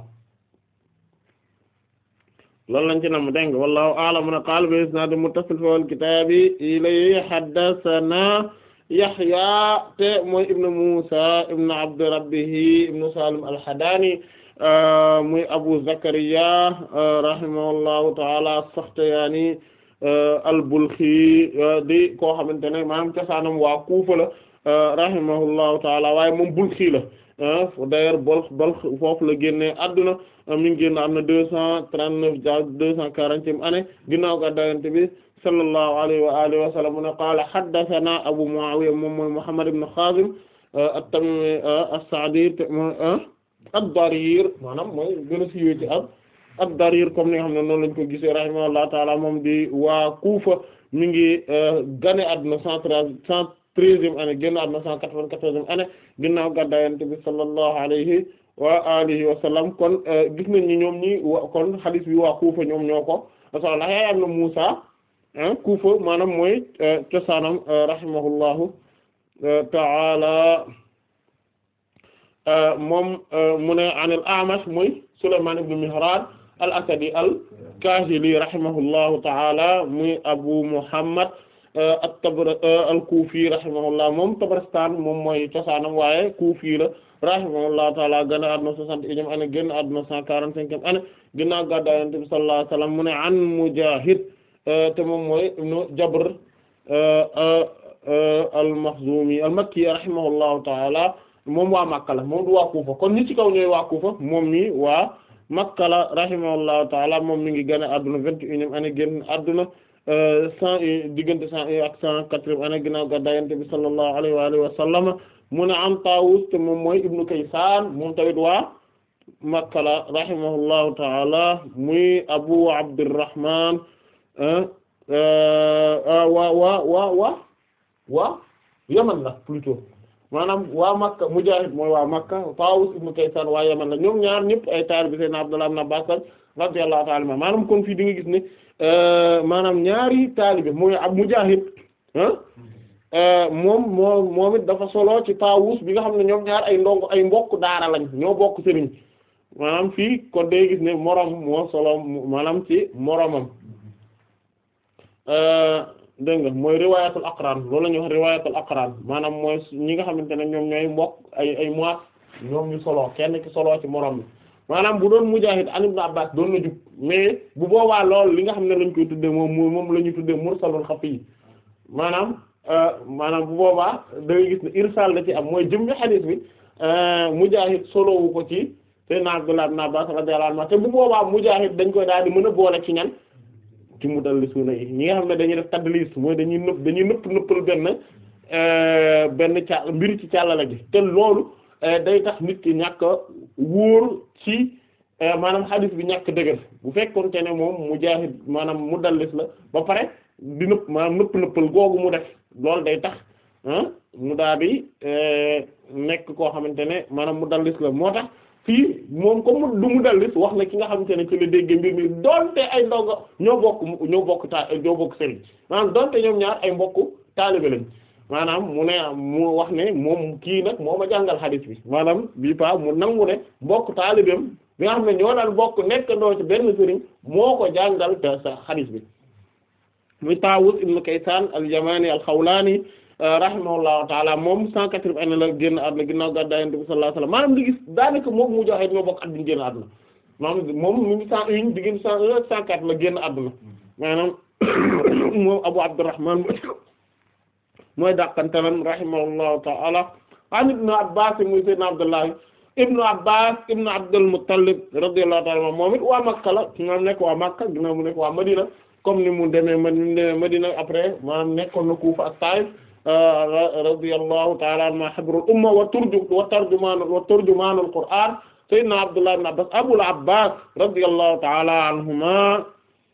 loolu lañ ci nam dégg nga wallahu a'lam na qaala bi isnaad muttasil fi al kitaabi ilay haddathana Yahya te mooy ibnu Musa ibnu Abd Rabbihi ibnu Salim al-Hadani muy Abu Zakariya rahimahullahu ta'ala as-Sakhtiyani al-Balkhi di koo xamante ne maanaam cosaanam waa Kufa la rahimahullahu ta'ala waaye moom Balkhi la d'ailleurs Balkh Balkh foofu la génne adduna mi ngi génn am na deux cent trente-neuf ja deux cent quarantième année ginnaaw ga dayante bi sallallahu alayhi wa alihi wa sallam mu ne qaala haddathana Abu Muawiya moom mooy Muhammad ibn Khazim at-Tamimi as-Sa'di ad-Darir maanaam mooy gën a siiwee ci ab ad-Darir comme ni nga xam ne noonu lañ ko gisee rahimahullahu ta'ala moom di waa Kufa mi ngi gane àdduna cent treize cent treizième année génn àdduna cent quatre-vingt-quatorzième année ginnaaw gàddaay Yonent bi sallallahu alayhi wa alihi wa sallam kon gis nañ ni ñoom ñi wa kon hadith bi waa Kufa ñoom ñoo ko sallallahu yaay am na Muusa Kufa maanaam mooy cosaanam rahimahullahu ta'ala moom mu ne an al-A'mash mooy Sulaymaan ibn Mihraan al-Asadi al-Kaahili rahimahullahu ta'ala muy Abu Muhammad at-Tabra al-Kufi rahimahullah moom Tabaristan moom mooy cosaanam waaye Kufi la rahimahullahu ta'ala gën a àdduna soixante et unième année génn àdduna cent quarante-cinquième année ginnaaw gàddaay Yonent bi sallallahu alayhi wa sallam mu ne an Mujaahid te moom mooy ibnu Jabr al-Makhzumi al-Makki rahimahullahu ta'ala moom waa Makka la moom du waa Kufa kon ñi ci kaw ñooy waa Kufa moom mi waa Makka la rahimahullahu ta'ala moom mi ngi gën a àdduna vingt et unième année génn àdduna cent un diggante cent un ak cent quatrième année ginnaaw gàddaay Yonent bi sallallahu alayhi wa alihi wa sallam mu ne an Taawus te moom mooy ibnu Kaysaan moom tamit waa Makka la rahimahullahu ta'ala muy Abu Abdurrahman waa waa waa waa waa Yaman la plutôt maanaam waa Makka Mujaahid mooy waa Makka Taawus ibnu Kaysaan waa Yaman la ñoom ñaar ñëpp ay taalibe Seydina Abdullah ibn Abbaas radiyallahu ta'ala anhu maanaam kon fii di nga gis ne maanaam ñaari taalibe mooy ab Mujaahid moom moo moom it dafa solo ci Taawus bi nga xam ne ñoom ñaar ay ndongo ay mbokk daara lañ ñoo bokk sëriñ maanaam fii kon day gis ne moroom moo solo maanaam ci moromam dégg nga mooy riwaayatul aqran loolu la ñuy wax riwaayatul aqran maanaam mooy ñi nga xamante ne ñoom ñooy mbokk ay ay mois ñoom ñu solo kenn ki solo ci morom bi maanaam bu doon Mujaahid an Ibn Abbas doon na jub mais bu boobaa loolu li nga xam ne lañ koy tuddee moom moom la ñuy tuddee mursalul xafi maanaam maanaam bu boobaa da ngay gis ne irsal da ci am mooy jëm xadiis bi Mujaahid solowu ko ci Seydina Abdullah ibn Abbas radiyallahu anhu te bu boobaa Mujaahid dañ koy daal di mën a boole ci ñan ci mudallisuuna yi ñi nga xam ne dañuy def tadlis mooy dañuy nëpp dañuy nëpp nëppal benn benn ca mbiri ci càllala gi te loolu day tax nit ki ñàkk wóor ci maanaam xadiis bi ñàkk dëgër bu fekkoonte ne moom Mujaahid maanaam mudallis la ba pare di nëpp maanaam nëpp nëppal googu mu def loolu day tax mu daal di nekk koo xamante ne maanaam mudallis la moo tax fii moom comme du mudallis wax na ki nga xamante ne ci la dégg mbir mi donte ay ndongo ñoo bokk ñoo bokk ta ñoo bokk sëriñ maanaam donte ñoom ñaar ay mbokk taalibe lañ maanaam mu ne mu wax ne moom kii nag moo ma jàngal xadis bi maanaam bii pa mu nangu ne mbokk taalibeem bi nga xam ne ñoo daan bokk nekkandoo ci benn sëriñ moo ko jàngal te sa xadis bi muy Taawus ibn Kaysaan al-Yamani al-Xawlaani rahimahullahu taala moom cent quatre-vingts la génn àdduna ginnaaw gàddaay Yonent bi sallallahu alayhi wasallam maanaam li gis daanaka moom mu joxe ñoo bokk at bi ñu génn àdduna maanaam moom mu ngi cent une diggante cent un ak cent quatre la génn àdduna maanaam moom Abu Abdurrahman mooy dàqantalam rahimahullahu ta'ala an ibnu Abbas muy sayyidina Abdullah ibnu Abbas ibnu Abdul Muttalib radiyallahu ta'ala moom it waa Makka la moom nekk waa Makka ginnaaw mu nekk waa Madina comme ni mu demee man ni mu demee Madina après maanaam nekkoon na Kufa ak Taif radiyallahu ta'ala anhuma habrul umma wa turju wa tarjumaan wa turjumaanul Qur'aan sayyidina Abdullah ibn Abbas Abul Abbas radiyallahu ta'ala anhuma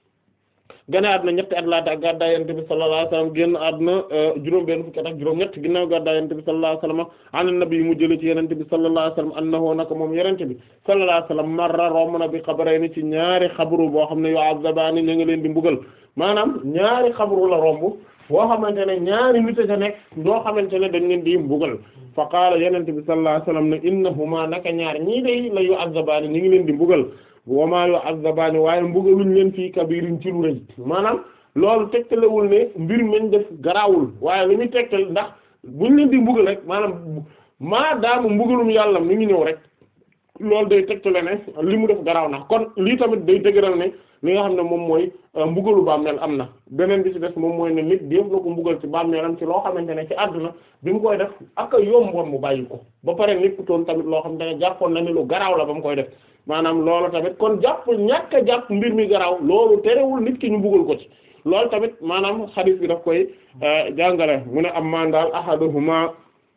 gane àdduna ñetti at laata ak gàddaay Yonent bi sallallahu alayhi wasallam génn àdduna juróom benn fukki at ak juróom ñett ginnaaw gàddaay Yonent bi sallallahu alayhi wasallam an nabi mu jële ci Yonent bi sallallahu alayhi wasallam annahu naka moom Yonent bi sallallahu alayhi wasallam marra romb na bi xabarayni ci ñaari xabru boo xam ne yu'azzabaani ñu ngi leen di mbugal maanaam ñaari xabru la romb boo xamante ne ñaari nit a nekk ñoo xamante ne dañ leen di mbugal fa qaala Yonent bi sallallahu alayhi wasallam ne innahuma naka ñaar ñii day la yu'azzabaani ñu ngi leen di mbugal wama yu'azzabaani waaye mbugaluñ leen fii kabirin ci lu rëy maanaam loolu tegtalewul ne mbir meñ def garaawul waaye lu ñu tegtal ndax buñ leen di mbugal rek maanaam maa daama mbugalum yàlla mi ngi ñëw rek loolu day tegtale ne li mu def garaaw na kon lii tamit day dëgëral ne li nga xam ne moom mooy mbugalu bàmmeel am na beneen bi ci des moom mooy ne nit def na ko mbugal ci bàmmeelam ci loo xamante ne ci àdduna bi mu koy def ak a yomboon mu bàyyi ko ba pare nekkutoon tamit loo xamante ne jàppoon na ni lu garaaw la ba mu koy def maanaam loolu tamit kon jàpp ñàkk a jàpp mbir mi garaaw loolu terewul nit ki ñu mbugal ko ci loolu tamit maanaam xadiis bi daf koy jàngale mu ne am maan daal ahaduhuma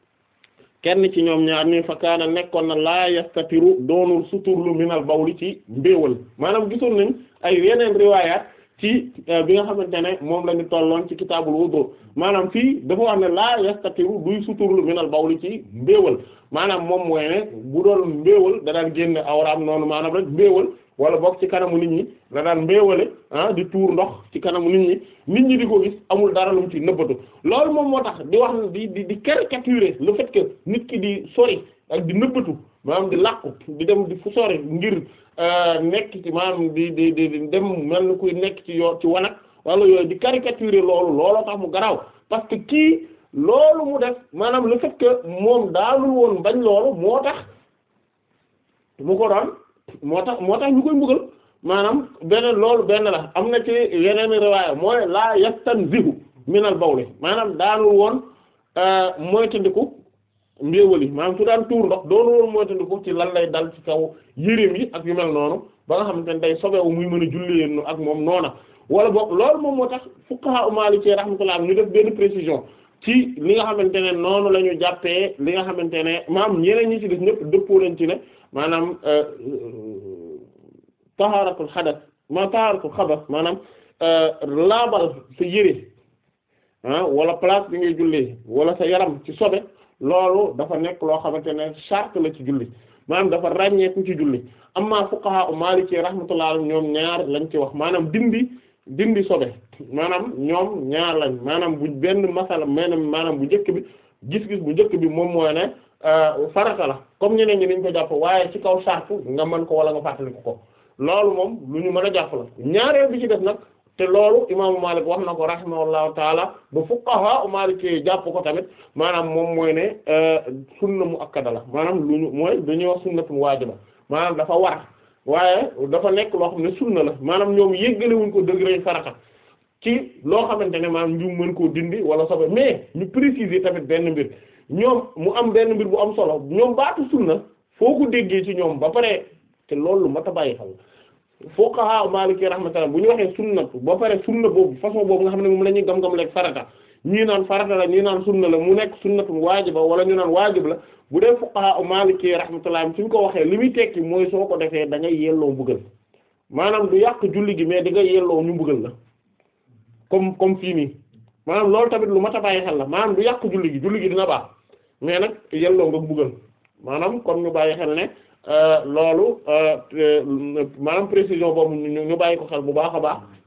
kenn ci ñoom ñaar ñi fa kaana nekkoon na laa yastatiru doonul suturlu minal bawli ci mbéewal maanaam gisoon nañ ay yeneen riwaayaat ci bi nga xamante ne moom la ñu tolloon ci kitaabul wudu maanaam fii dafa wax ne laa yastatiru duy suturlu minal bawli ci mbéewal maanaam moom mooy ne bu doon mbéewal da daan génne awraam noonu maanaam rek mbéewal wala boog ci kanamu nit ñi da daan mbéewale ah di tuur ndox ci kanamu nit ñi nit ñi di ko gis amul dara lu mu ci nëbbatu loolu moom moo tax di wax di di di caricaturer le fait que nit ki di sori ak di nëbbatu maanaam di làqu di dem di fu sori ngir nekk ci maanaam di di di dem mel ni kuy nekk ci yoo ci wanag wala yooyu di caricaturer loolu looloo tax mu garaaw parce que kii loolu mu def maanaam le fait que moom daalul woon bañ loolu moo tax mu ko doon moo tax moo tax ñu koy mbugal maanaam beneen loolu benn la am na ci yeneen riwaaya mooy laa yastanzihu minal bawli maanaam daanul woon moytandiku mbéewali maanaam su daan tuur ndox doonu woon moytandiku ci lan lay dal ci kaw yéreem yi ak yu mel noonu ba nga xamante ne day sobewu muy mën a jullee ak moom noona wala boog loolu moom moo tax fuqaha Maliki rahmatullah ñu def benn précision ci li nga xamante ne noonu la ñu jàppee li nga xamante ne maam ñeneen ñi ci def ñëpp dëppoo nañ ci ne maanaam taharatul xadas ma taharatul xabas maanaam laabal sa yére ah wala place bi ngay jullee wala sa yaram ci sobe loolu dafa nekk loo xamante ne charte la ci julli maanaam dafa ràññeeku ci julli amma fuqaha u maliki rahmatullah ñoom ñaar lañ ci wax maanaam dindi dindi sobe maanaam ñoom ñaar lañ maanaam bu benn masala maanaam maanaam bu njëkk bi gis-gis bu njëkk bi moom mooy ne farata la comme ñeneen ñi niñ ko jàpp waaye ci kaw charte nga mën ko wala nga fàttaliku ko loolu moom lu ñu mën a jàpp la ñaareel bi ci def nag te loolu imaamu Malik wax na ko rahimahullahu taala ba fuqaha Maliki jàpp ko tamit maanaam moom mooy ne sunna mu akkada la maanaam lu ñu mooy dañuy wax sunnatu waajiba maanaam dafa war waaye dafa nekk loo xam ne sunna la maanaam ñoom yéggalewuñ ko degré farata ci loo xamante ne maanaam ñu mën koo dindi wala sobe mais ñu préciser tamit benn mbir ñoom mu am benn mbir bu am solo ñoom baatu sunna foo ko déggee ci ñoom ba pare te loolu mat a bàyyi xel fuqaha Maliki rahmatullah bu ñu waxee sunna ba pare sunna boobu façon boobu nga xam ne moom la ñuy gam-gam leeg farata ñii naan farata la ñii naan sunna la mu nekk sunnatu waajiba wala ñu naan waajib la bu dee fuqaha Maliki rahmatullah suñ ko waxee li muy tekki mooy soo ko defee da ngay yelloo mbugal maanaam du yàq julli gi mais di nga yelloo ñu mbugal la comme comme fii nii maanaam loolu tamit lu mat a bàyyi xel la maanaam du yàq julli gi julli gi dina baax mais nag yelloo nga mbugal maanaam kon ñu bàyyi xel ne loolu maanaam précision boobu ñu bàyyi ko xel bu baax a baax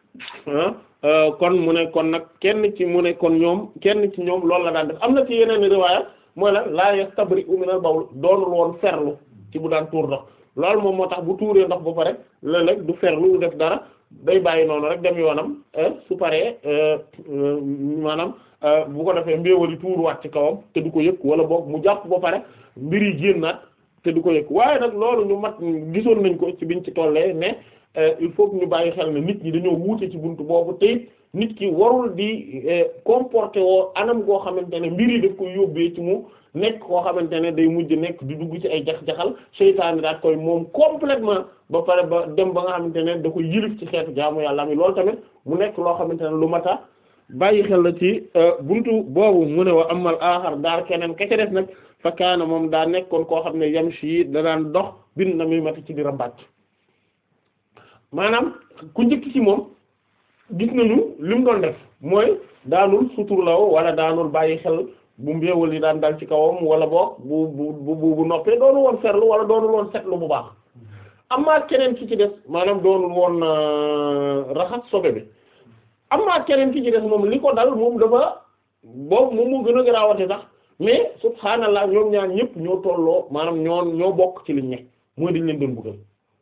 kon mu ne kon nag kenn ci mu ne kon ñoom kenn ci ñoom loolu la daan def am na ci yeneen riwaaya mooy la laa yastabri'u minal bawl doonul woon ferlu ci bu daan tuur ndox loolu moom moo tax bu tuuree ndox ba pare léeg-léeg du ferlu du def dara day bàyyi noonu rek dem yoonam su paree maanaam bu ko defee mbéewali tuuruwaat ci kawam te du ko yëg wala boog mu jàpp ba pare mbir yi génnaat te du ko yëg waaye nag loolu ñu mat gisoon nañ ko ci biñ ci tollee ne il faut que ñu bàyyi xel ne nit ñi dañoo wuute ci buntu boobu te nit ki warul di comporter woo anam goo xamante ne mbir yi daf koy yóbbee ci mu nekk koo xamante ne day mujj nekk di dugg ci ay jax-jaxal seytaane daat koy moom complètement ba pare ba dem ba nga xamante ne da koy yilif ci xeetu jaamu yàlla mi loolu tamit mu nekk loo xamante ne lu mata bàyyi xel la ci buntu boobu mu ne wa amal aaxar daal keneen ka ca def nag fa kaana moom daa nekkoon koo xam ne yamshi da daan dox bin na muy mati ci di rambaaj maanaam ku njëkk ci moom gis nañu li mu doon def mooy daanul suturlaw wala daanul bàyyi xel bu mbéewal yi daan dal ci kawam wala boog bu bu bu bu noppee doonul woon ferlu wala doonul woon setlu bu baax amaa keneen ki ci des maanaam doonul woon raxas sobe bi amaa keneen ki ci des moom li ko dal moom dafa boobu moom moo gën a garaawate sax mais subhaanallah ñoom ñaar ñëpp ñoo tolloo maanaam ñoo ñoo bokk ci liñ ne mooy dañ leen doon bëggal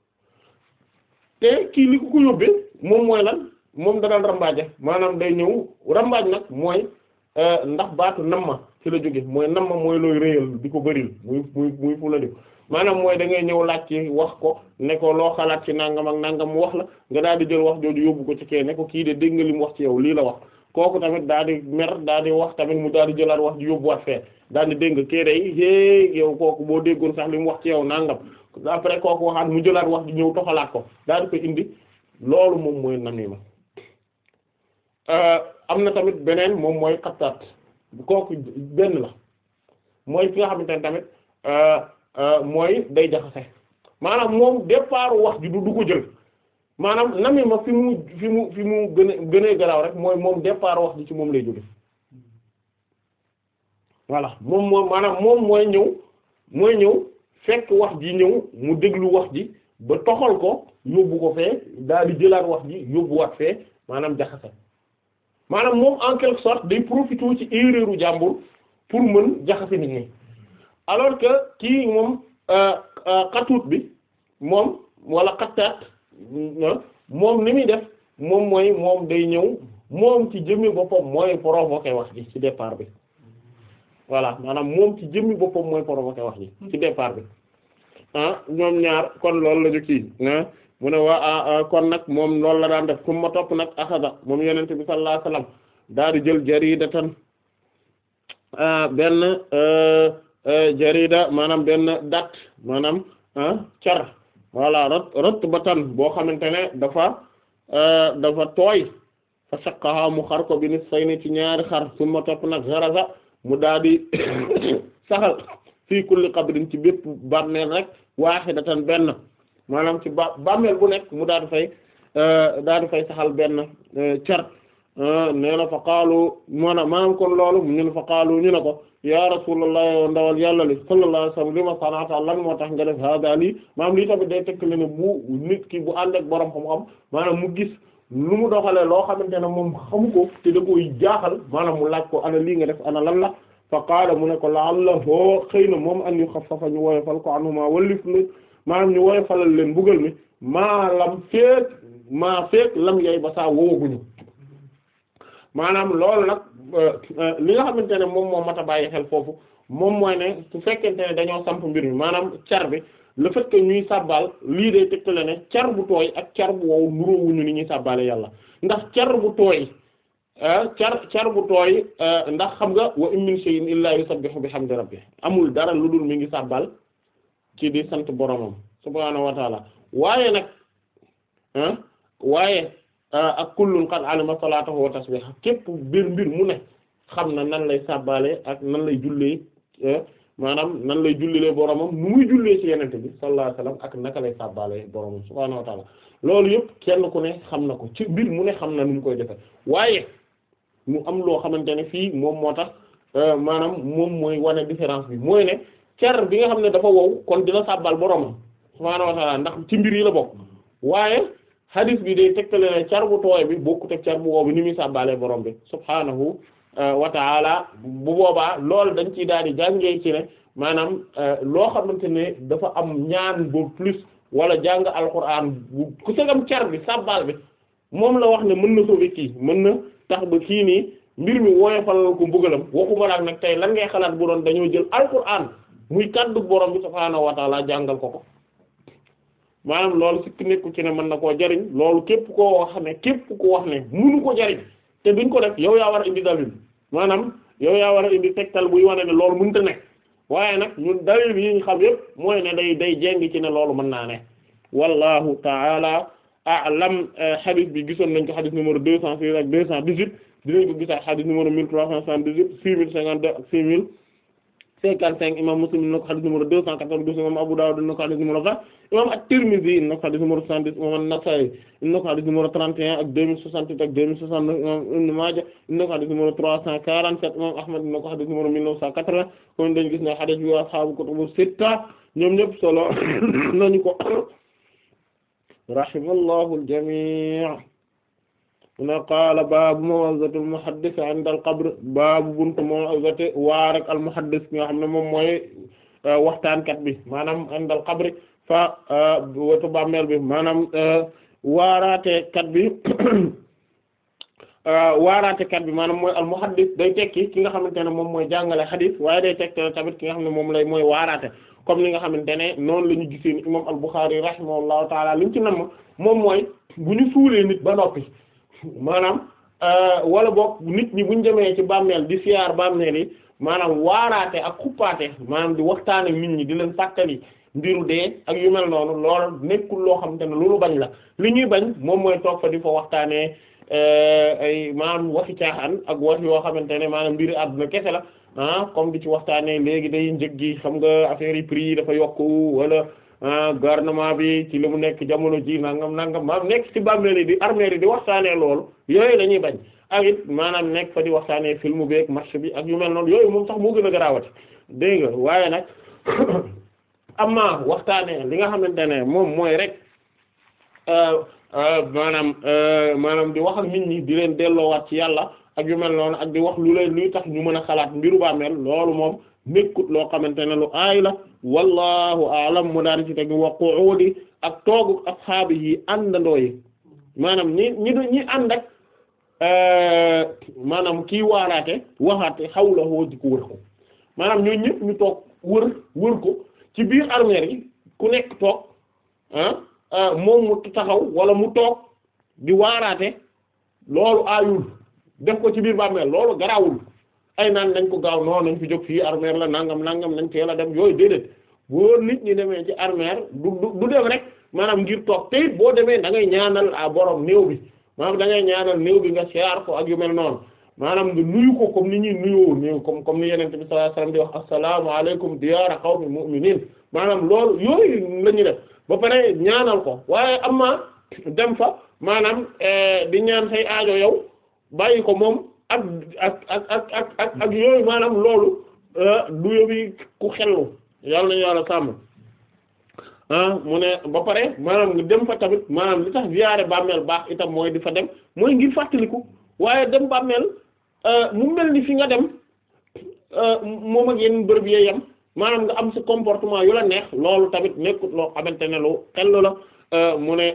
te kii li ko ko yóbbee moom mooy lan moom da daan rambaaje maanaam day ñëw rambaaj nag mooy ndax baatu namma ci la jóge mooy namma mooy looy réyal di ko bëril muy muy muy fu la di maanaam mooy da ngay ñëw laaj ci wax ko ne ko loo xalaat ci nangam ak nangam mu wax la nga daal di jël wax jooju yóbbu ko ci kee ne ko kii de dégg nga li mu wax ci yow lii la wax kooku tamit daal di mer daal di wax tamit mu daal di jëlaat wax ji yóbbuwaat fee daal di dégg nga kee day hé yow kooku boo déggoon sax li mu wax ci yow nangam après kooku waxaat mu jëlaat wax ji ñëw toxalaat ko daal di ko indi loolu moom mooy namima am na tamit beneen moom mooy xattaat kooku benn la mooy ki nga xamante ne tamit mooy day jaxase maanaam moom départ wax ji du du ko jël maanaam namima fi mu fi mu fi mu gën a gën a garaaw rek mooy moom départ wax ji ci moom lay jóge voilà moom moom maanaam moom mooy ñëw mooy ñëw fekk wax ji ñëw mu déglu wax ji ba toxal ko yóbbu ko fee daal di jëlaat wax ji yóbbuwaat fee maanaam jaxase maanaam moom en quelque sorte day profiter ci erreur u jàmbur pour mën jaxase nit ñi alors que kii moom xatuut bi moom wala xattaat moom ni muy def moom mooy moom day ñëw moom ci jëmmi boppam mooy provoquer wax ji ci départ bi voilà maanaam moom ci jëmmi boppam mooy provoquer wax ji ci départ bi ah ñoom ñaar kon loolu la ñu kii mu ne waa kon nag moom loolu la daan def kum ma topp nag axada moom yenente bi sallallahu alayhi wasallam daal di jël jaridatan benn jarida maanaam benn dat maanaam car voilà rot rot ba tan boo xamante ne dafa dafa tooy fa saqaha mu xar ko bi ni say ni ci ñaari xar kum ma topp nag garaza mu daal di saxal fii kulli qabrin ci bépp bàmmeel rek waahidatan benn maanaam ci ba bàmmeel bu nekk mu daal di fay daal di fay saxal benn car nee na fa qaalu maanaam maanaam kon loolu ñu ne fa qaalu ñu ne ko ya rasulullah yow ndawal yàlla li sallallahu alayhi wasallam li ma sanata lan moo tax nga def hada lii maanaam lii tamit day tekk ne bu nit ki bu ànd ak borom xam-xam maanaam mu gis lu mu doxalee loo xamante ne moom xamu ko te da koy jaaxal maanaam mu laaj ko ana lii nga def ana lan la fa qaala mu ne ko la'allahu xëy na moom an yuxaffafa ñu woyofal ko anhuma wallif lu maanaam ñu woyofalal leen bugal mi maa lam feek maa feek lam yay ba saa wowaguñu maanaam loolu nag li nga xamante ne moom moo mat a bàyyi xel foofu moom mooy ne su fekkente ne dañoo samp mbir mi maanaam car bi le fait que ñuy sàbbaal lii day tegtale ne car bu tooy ak car bu wow nuróowuñu ni ñuy sàbbaale yàlla ndax car bu tooy car car bu tooy ndax xam nga wa in min shay'in illa yusabbihu bihamdi rabbih amul dara lu dul mi ngi sàbbal ci di sant boromam subhaanahu wa taala waaye nag waaye ak kullun qad alima salatahu wa tasbiha képp mbir mbir mu ne xam na nan lay sàbbaale ak nan lay jullee maanaam nan lay jullee boromam nu muy jullee ci yenente bi sallallahu alayhi wasallam ak naka lay sàbbaale boromam subhaanahu wa taala loolu yëpp kenn ku ne xam na ko ci mbir mu ne xam na nu mu koy defe waaye mu am loo xamante ne fii moom moo tax maanaam moom mooy wane différence bi mooy ne cer bi nga xam ne dafa wow kon dina sàbbal boromam subhaanahu wa taala ndax ci mbir yi la bokk waaye hadith bi day tegtale ne car bu tooy bi bokkut ak car bu wow bi ni muy sàbbaale borom bi subhaanahu wa ta'ala bu boobaa loolu dañ ciy daal di jàngee ci ne maanaam loo xamante ne dafa am ñaan bu plus wala jàng alquran bu ku segam car bi sàbbaal bi moom la wax ne mën na sauver kii mën na tax ba kii nii mbir mi woyofal ko mbugalam waxuma laak nag tey lan ngay xalaat bu doon dañoo jël alquran muy kaddu borom bi subhaanahu wa ta'ala jàngal ko ko maanaam loolu sikk nekku ci ne mën na koo jariñ loolu képp koo wax ne képp ko wax ne munu ko jariñ te duñ ko def yow yaa war a indi dalil maanaam yow yaa war a indi tegtal buy wane ne loolu mënta nekk waaye nag ñun dalil yi ñu xam yépp mooy ne day day jéng ci ne loolu mën naa ne wallahu ta'ala a'lam hadith bi gisoon nañ ko hadith numéro deux cent six ak deux cent dix-huit dinañ ko gisaat hadith numéro mille trois cent soixante-dix-huit six mille cinquante-deux ak six mille cinquante-cinq imam Muslim ina ko hadith numéro deux cent quatre-vingt-douze imam Abu Dawud ina ko hadith numéro vingt imam At-Tirmidhi ina ko hadith numéro soixante-dix imam An-Nasa'i ina ko hadith numéro trente et un ak deux mille soixante-huit ak deux mille soixante-neuf imam Ibn Maaja ina ko hadith numéro trois cent quarante-sept imam Ahmad ina ko hadith numéro mille neuf cent quatre-vingts kon dañu gis ne hadith bi ashaabu kutubu sitta ñoom ñëpp solo nañu ko rahimallahu al-jami' na qaala baabu maw'izati al-muhaddis 'inda al-qabr baabu buntu maw'izati waar ak al-muhaddis nga xam ne moom mooy waxtaankat bi maanaam 'inda al-qabr fa wetu bàmmeel bi maanaam waaraate kat bi waaraate kat bi maanaam mooy al-muhaddis day tekki ki nga xamante ne moom mooy jàngale xadiis waaye day tekki tamit ki nga xam ne moom lay mooy waaraate comme li nga xamante ne noonu la ñu gisee ni imam al-Bukhari rahimahullahu taala li ñu ci namm moom mooy bu ñu suulee nit ba noppi maanaam wala boog nit ñi bu ñu demee ci bàmmeel di siyaar bàmmeel yi maanaam waaraate ak xuppaate maanaam di waxtaan ak nit ñi di leen fàttali mbiru dee ak yu mel noonu loolu nekkul loo xamante ne loolu bañ la li ñuy bañ moom mooy toog fa di fa waxtaanee ay maanaam waxi caaxaan ak wax yoo xamante ne maanaam mbiri àdduna kese la ah comme di ci waxtaanee léegi day njëg gi xam nga affaire yi prix yi dafa yokku wala gouvernement bi ci li mu nekk jamono ji nangam nangam maanaam nekk ci bàmmeel yi di armée yi di waxtaanee loolu yooyu la ñuy bañ ak it maanaam nekk fa di waxtaanee film bi ak match bi ak yu mel noonu yooyu moom sax moo gën a garaawati dégg nga waaye nag amma waxtaanee li nga xamante ne moom mooy rek maanaam maanaam di wax ak nit ñi di leen delloowaat ci yàlla ak yu mel noonu ak di wax lu leen luy tax ñu mën a xalaat mbiru bàmmeel loolu moom nekkut loo xamante ne lu aay la wallahu a'lam mu daan ci teg wa qu'udi ak toogu ashaabi yi àndandoo yi maanaam ñi ñi ñi ànd ak maanaam kii waaraate waxaate xawla woo di ko wër ko maanaam ñooñu ñëpp ñu toog wër wër ko ci biir armeer yi ku nekk toog ah moom mu taxaw wala mu toog di waaraate loolu aayul def ko ci biir bàmmeel loolu garawul ay naan nañ ko gaaw noonu nañ fi jóg fii armeer la nangam nangam nañ teel a dem yooyu déedéet boo nit ñi demee ci armeer du du dem rek maanaam ngir toog te it boo demee da ngay ñaanal a borom néew bi maanaam da ngay ñaanal néew bi nga siyaar ko ak yu mel noonu maanaam nga nuyu ko comme ni ñuy nuyoo néew comme comme ni yenente bi sallallahu alayhi wasallam di wax assalaamu alaykum diyaara qawmin mu'minin maanaam loolu yooyu la ñuy def ba pare ñaanal ko waaye am ma dem fa maanaam di ñaan say aajo yow bàyyi ko moom ak ak ak ak ak ak ak yooyu maanaam loolu du yóbbi ku xellu yàlla nañu yàlla sàmm ah mu ne ba pare maanaam nga dem fa tamit maanaam li tax ziyaare bàmmeel baax itam mooy di fa dem mooy ngir fàttaliku waaye dem bàmmeel mu mel ni fi nga dem moom ak yenn bërëb yee yam maanaam nga am sa comportement yu la neex loolu tamit nekkut loo xamante ne lu xellu la mu ne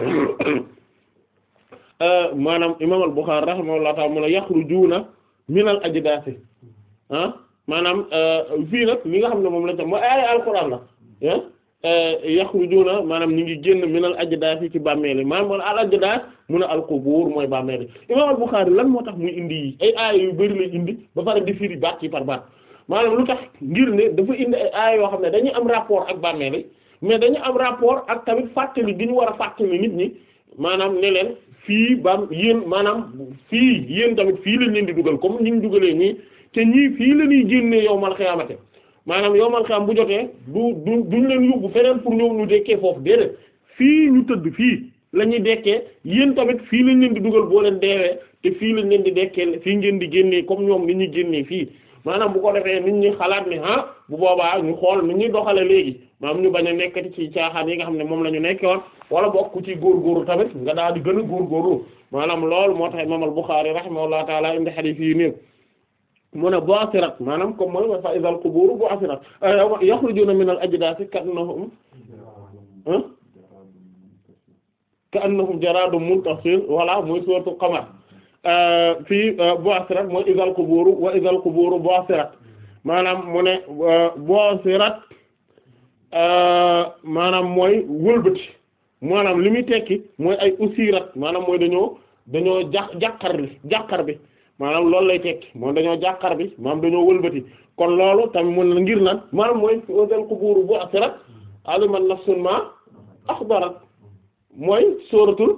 maanaam imam al-Bukhari rahimahullahu ta'ala mu ne yaxrujuuna minal ajdaasi ah maanaam fii nag li nga xam ne moom la tam mooy ay alquran la ah yaxrujuuna maanaam ñu ngi génn minal ajdaasi ci bàmmeel yi maanaam al ajdaas mu ne al-qubuur mooy bàmmeel yi imam al-Bukhari lan moo tax muy indi yi ay aaya yu bari lay indi ba pare di firi baat ci par baat maanaam lu tax ngir ne dafa indi ay aaya yoo xam ne dañuy am rapport ak bàmmeel yi mais dañu am rapport ak tamit fàttali gi ñu war a fàttali nit ñi maanaam ne leen fii bam yéen maanaam fii yéen tamit fii lañ leen di dugal comme ni ñu dugalee ñii te ñii fii la ñuy génnee yowmal xiyaamate maanaam yowmal xiyaam bu jotee du du duñ leen yóbbu feneen pour ñëw ñu dekkee foofu déedéet fii ñu tëdd fii la ñuy dekkee yéen tamit fii lañ leen di dugal boo leen deewee te fii lañ leen di dekkee fii ngeen di génnee comme ñoom ni ñuy génnee fii maanaam bu ko defee nit ñi xalaat ni ah bu boobaa ñu xool nit ñuy doxale léegi maanaam ñu bañ a nekkati ci caaxaan yi nga xam ne moom la ñu nekke woon wala bokk ci góorgóorlu tamit nga daal di gën a góorgóorlu maanaam loolu moo tax imam al-Bukhari rahimahullahu taala indi hadith yi néew mu ne bu'sirat maanaam comme mooy fa izal qubur bu'sirat yakhrujuna min al-ajdathi ka'annahum ka'annahum jaradun muntasir wala muy suratul qamar fii bu'sirat mooy izal qubur wa izal qubur bu'sirat maanaam mu ne bu'sirat maanaam mooy wëlbati maanaam li muy tekki mooy ay usirat maanaam mooy dañoo dañoo ja jàqar bi jàqar bi maanaam loolu lay tekki moom dañoo jàqar bi maanaam dañoo wëlbati kon loolu tamit mun na ngir nan maanaam mooy wasal quburu bu'sirat aliman nafsun ma akhbarat mooy sóoratul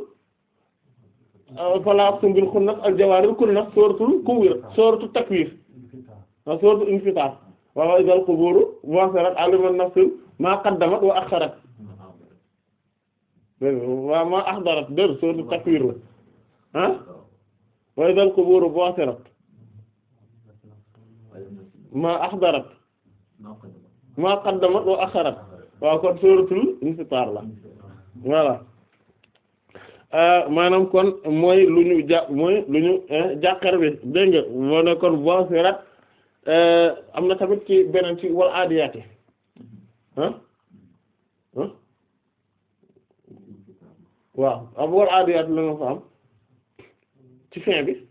fala aqsimu bil khunnas al jawaril kunnas sóoratul kuwir sóoratul takwir wa sóoratul infitar wa wasal quburu bu'sirat aliman nafsun ma qaddamat wa akharat waaw ma ahdarat dër sóoratul takwir la ah wa idal quburu bu'thirat ma ahdarat ma qaddamat wa akharat waaw kon suratul infitar la voilà maanaam kon mooy lu ñu ja mooy lu ñu jàqar bi dégg nga moo ne kon bu'thirat am na tamit ci beneen ci wal aadiyaati ah ah waaw am wal aadiyaati la nga fa am ci fin bi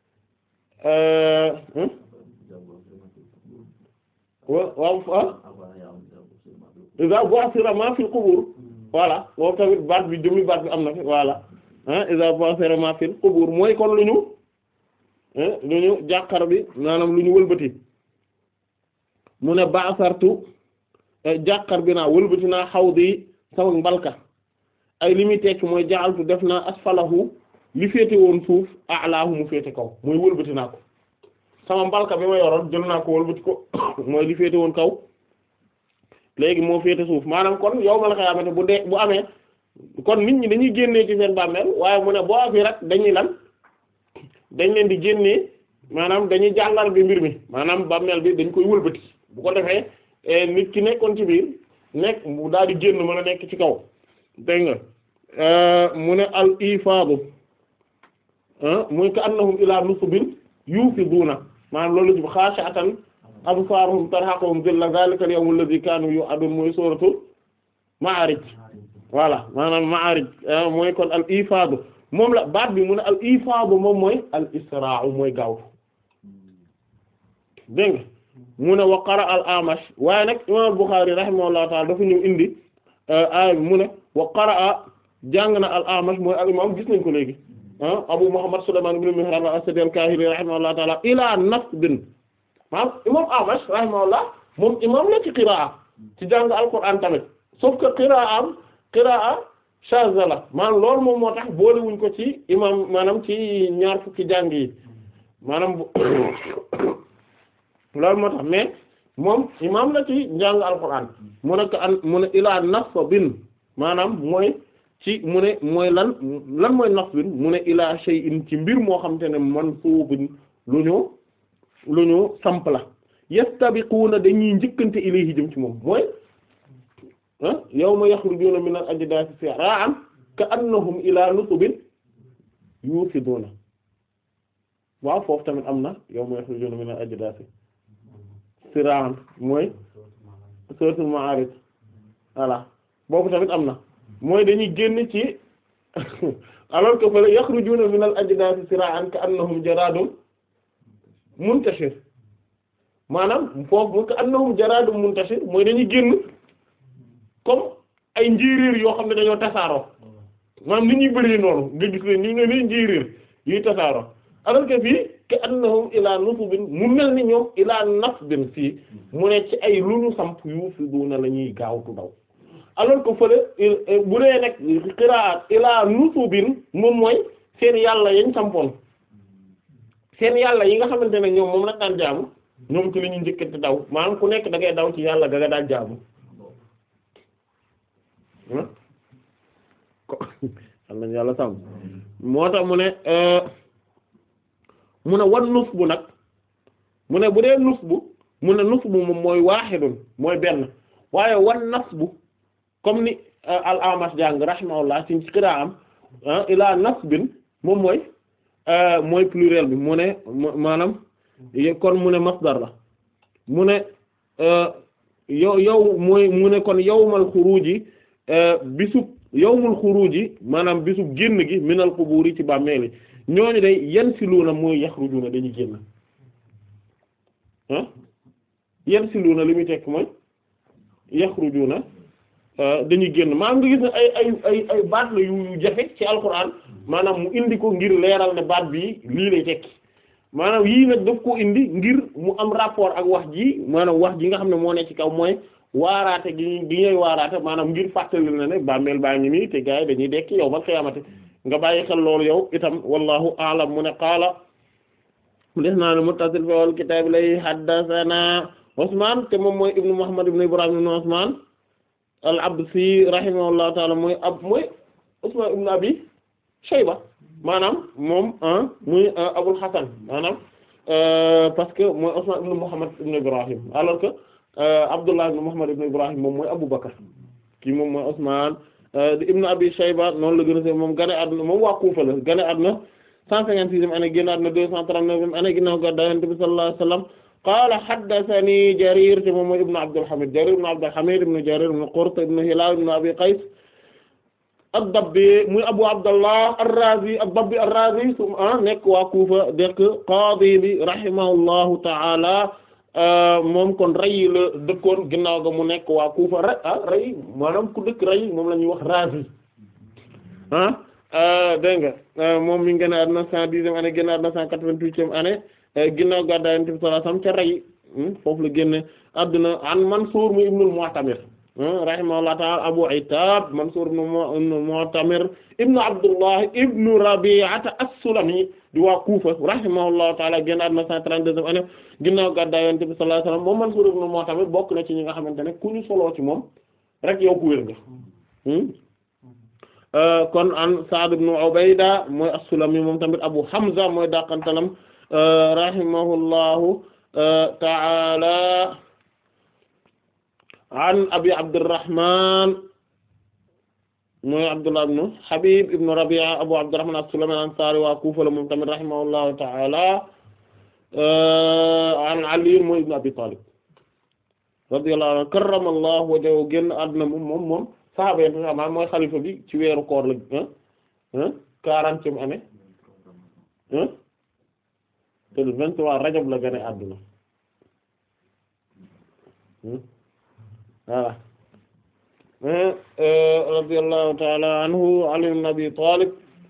wa waaw ah iza bu'thira ma fil qubur voilà moom tamit baat bi jëmi baat bi am na fi voilà ah iza bu'thira ma fil qubur mooy kon lu ñu lu ñu jàqar bi maanaam lu ñu wëlbati mu ne ba'sartu jàqar bi naa wëlbati naa xawdi sama mbalka ay li muy tekki mooy ja'altu def naa asfalahu li féete woon suuf a'laahu mu féete kaw mooy wëlbati naa ko sama mbalka bi ma yoroon jël naa ko wëlbati ko mooy li féete woon kaw léegi moo féete suuf maanaam kon yow ma la xamante bu dee bu amee kon nit ñi dañuy génnee ci seen bàmmeel waaye mu ne boo afii rek dañuy lan dañ leen di génnee maanaam dañuy jàngal bi mbir mi maanaam bàmmeel bi dañ koy wëlbati bu ko defee nit ki nekkoon ci biir nekk mu daal di génn mën a nekk ci kaw dégg nga mu ne al ifaadu muy ka annahum ila nusubin yufiduuna maanaam loolu ci xaashi'atan absaaruhum tarhaquhum dhillah zaalika al-yawmu alladhii kaanuu yuu'aduun mooy sóoratu Ma'aarij voilà maanaam Ma'aarij mooy kon al ifaadu moom la baat bi mu ne al ifaadu moom mooy al israa'u mooy gaaw dégg nga mu ne wa qara'a al A'mash waaye nag imaam al-Bukhari rahimahullahu ta'ala dafa ñëw indi aaya bi mu ne wa qara'a jàng na al A'mash mooy al imaam gis nañ ko léegi ah Abu Muhammad Sulaymaan ibn Mihraan al-Asadi al-Kaahili rahimahullahu ta'ala ilaa nasbin maanaam imaam A'mash rahimahullah moom imaam la ci qiraa ci jàng alquran tamit sauf que qiraa am qiraa shaaza la maanaam loolu moom moo tax boolewuñ ko ci imaam maanaam ci ñaar fukki jàng yi maanaam loolu moo tax mais moom imaam la ci jàng alquran mu ne ko an mu ne ilaa nasbin maanaam mooy ci mu ne mooy lan lan mooy nasbin mu ne ilaa shay'in ci mbir moo xam te ne mansuubin lu ñu lu ñu samp la yastabiquuna dañuy njëkkante ilayhi jëm ci moom mooy ah yawma yaxrujuuna min al ajdaasi sira'an ka annahum ilaa nusubin yuufiduuna waaw foofu tamit am na yawma yaxrujuuna min al ajdaasi sira'an mooy suuratul ma'aarij voilà boobu tamit am na mooy dañuy génn ci alors que fële yaxrujuuna min al ajdaasi sira'an ka annahum jaraadun muntashir maanaam foofu mu ko annahum jaraadum muntashir mooy dañuy génn comme ay njiiriir yoo xam ne dañoo tasaaroo maanaam ni ñuy bëree noonu nga gis ne ni nga ni njiiriir yuy tasaaroo alors que fii ka annahum ilaa nusubin mu mel ni ñoom ilaa nasbin fii mu ne ci ay lu ñu samp yuufiduna la ñuy gaawtu daw alors que fële bu dee nag qiraat ilaa nusubin moom mooy seen yàlla yañ sampoon seen yàlla yi nga xamante ne ñoom moom la daan jaamu ñoom ci li ñu njëkkante daw maanaam ku nekk da ngay daw ci yàlla ga nga daan jaamu xam nañ yàlla sàmm moo tax mu ne mu ne wan nus bu nag mu ne bu dee nusbu mu ne nusbu moom mooy waaxidun mooy benn waaye wan nasbu comme ni al Amash jàng rahimahullah ci qiraa am ila nasbin moom mooy mooy pluriel bi mu ne maanaam kon mu ne masdar la mu ne yow yow mooy mu ne kon yawmal xuruji bisub yawmul xuruji maanaam bisub génn gi minal quburi ci bàmmeeli ñooñu day yansiluuna mooy yaxrujuuna dañuy génn ah yansiluuna li muy tekk mooy yaxrujuuna dañuy génn maanaam nga gis ne ay ay ay ay baat la yu jafe ci alquran maanaam mu indi ko ngir leeral ne baat bii lii lay tekki maanaam yii nag daf ko indi ngir mu am rapport ak wax ji maanaam wax ji nga xam ne moo ne ci kaw mooy waaraate gi gi ñuy waaraate maanaam ngir fàttali na ne bàmmeel baa ngi nii te gars yi dañuy dekki yow ba xiyaamati nga bàyyi xel loolu yow itam wallahu a'lam mu ne qaala mu des naa ne muttasil fi wal kitaab lay haddathana Usmaan te moom mooy ibnu Muhammad ibnu Ibrahim ibnu Usmaan al-Absi rahimahullahu ta'ala mooy ab mooy Usmaan ibnu Abi Shayba maanaam moom muy Abul Hasan maanaam parce que mooy Usmaan ibnu Muhammad ibnu Ibrahim alors que Abdullah ibnu Muhammad ibnu Ibrahim moom mooy Abu Bakr kii moom mooy Usmaan di ibnu Abi Shayba noonu la gën a se moom gane àdduna moom waa Kufa la gane àdduna cent cinquante-sixième année génn àdduna deux cent trente-neuvième année ginnaaw gàddaay Yonent bi sallallahu alayhi wa sallam qaala haddathanii Jarir te moom mooy ibnu Abdul Hamid Jarir ibnu Abdul Hamid ibnu Jarir ibnu Qurt ibnu Hilal ibnu Abi Qays ad-Dabbi muy Abu Abdallah ar-Razi ad-Dabbi ar-Razi su nekk waa Kufa dëkk qaadi bi rahimahullahu ta'ala moom kon rey la dëkkoon ginnaaw ga mu nekk waa Kufa rey ah rey maanaam ku dëkk rey moom la ñuy wax Razi ah dégg nga moom mi ngi gën a àdduna cent dixième année gën a àdduna cent quatre-vingt-huitième année ginnaaw gàddaay Yonent bi sallallahu alayhi wasallam ca rey foofu la génne àdduna an Mansuur mu ibnul Mu'tamir rahimahullahu ta'ala Abu Ayytab Mansuur ibnu Mu'tamir ibnu Abdullah ibnu Rabi'ata as-Sulami di waa Kufa rahimahullahu ta'ala génn àdduna cent trente-deuxième année ginnaaw gàddaay Yonent bi sallallahu alayhi wasallam moom Mansuur ibnu Mu'tamir bokk na ci ñi nga xamante ne ku ñu soloo ci moom rek yow ku wér nga kon an Sa'd ibn Ubayda mooy as-Sulami moom tamit Abu Hamza mooy dàqantalam rahimahullahu ta'ala an Abi Abdurrahman mooy Abdullah ibn Habib ibn Rabi'a Abu Abdurrahman as-Sulami al-Ansari waa Kufa la moom tamit rahimahullahu ta'ala an Ali mooy ibn Abi Talib radiyallahu anhu karramallahu wajhahu génn àdduna moom moom moom saxaaba yi nga mooy xalifa bi ci weeru koor la ah quarantième année ah te le vingt-trois Rajab la gane àdduna voilà radiyallahu ta'ala anhu Ali ibn Abi Talib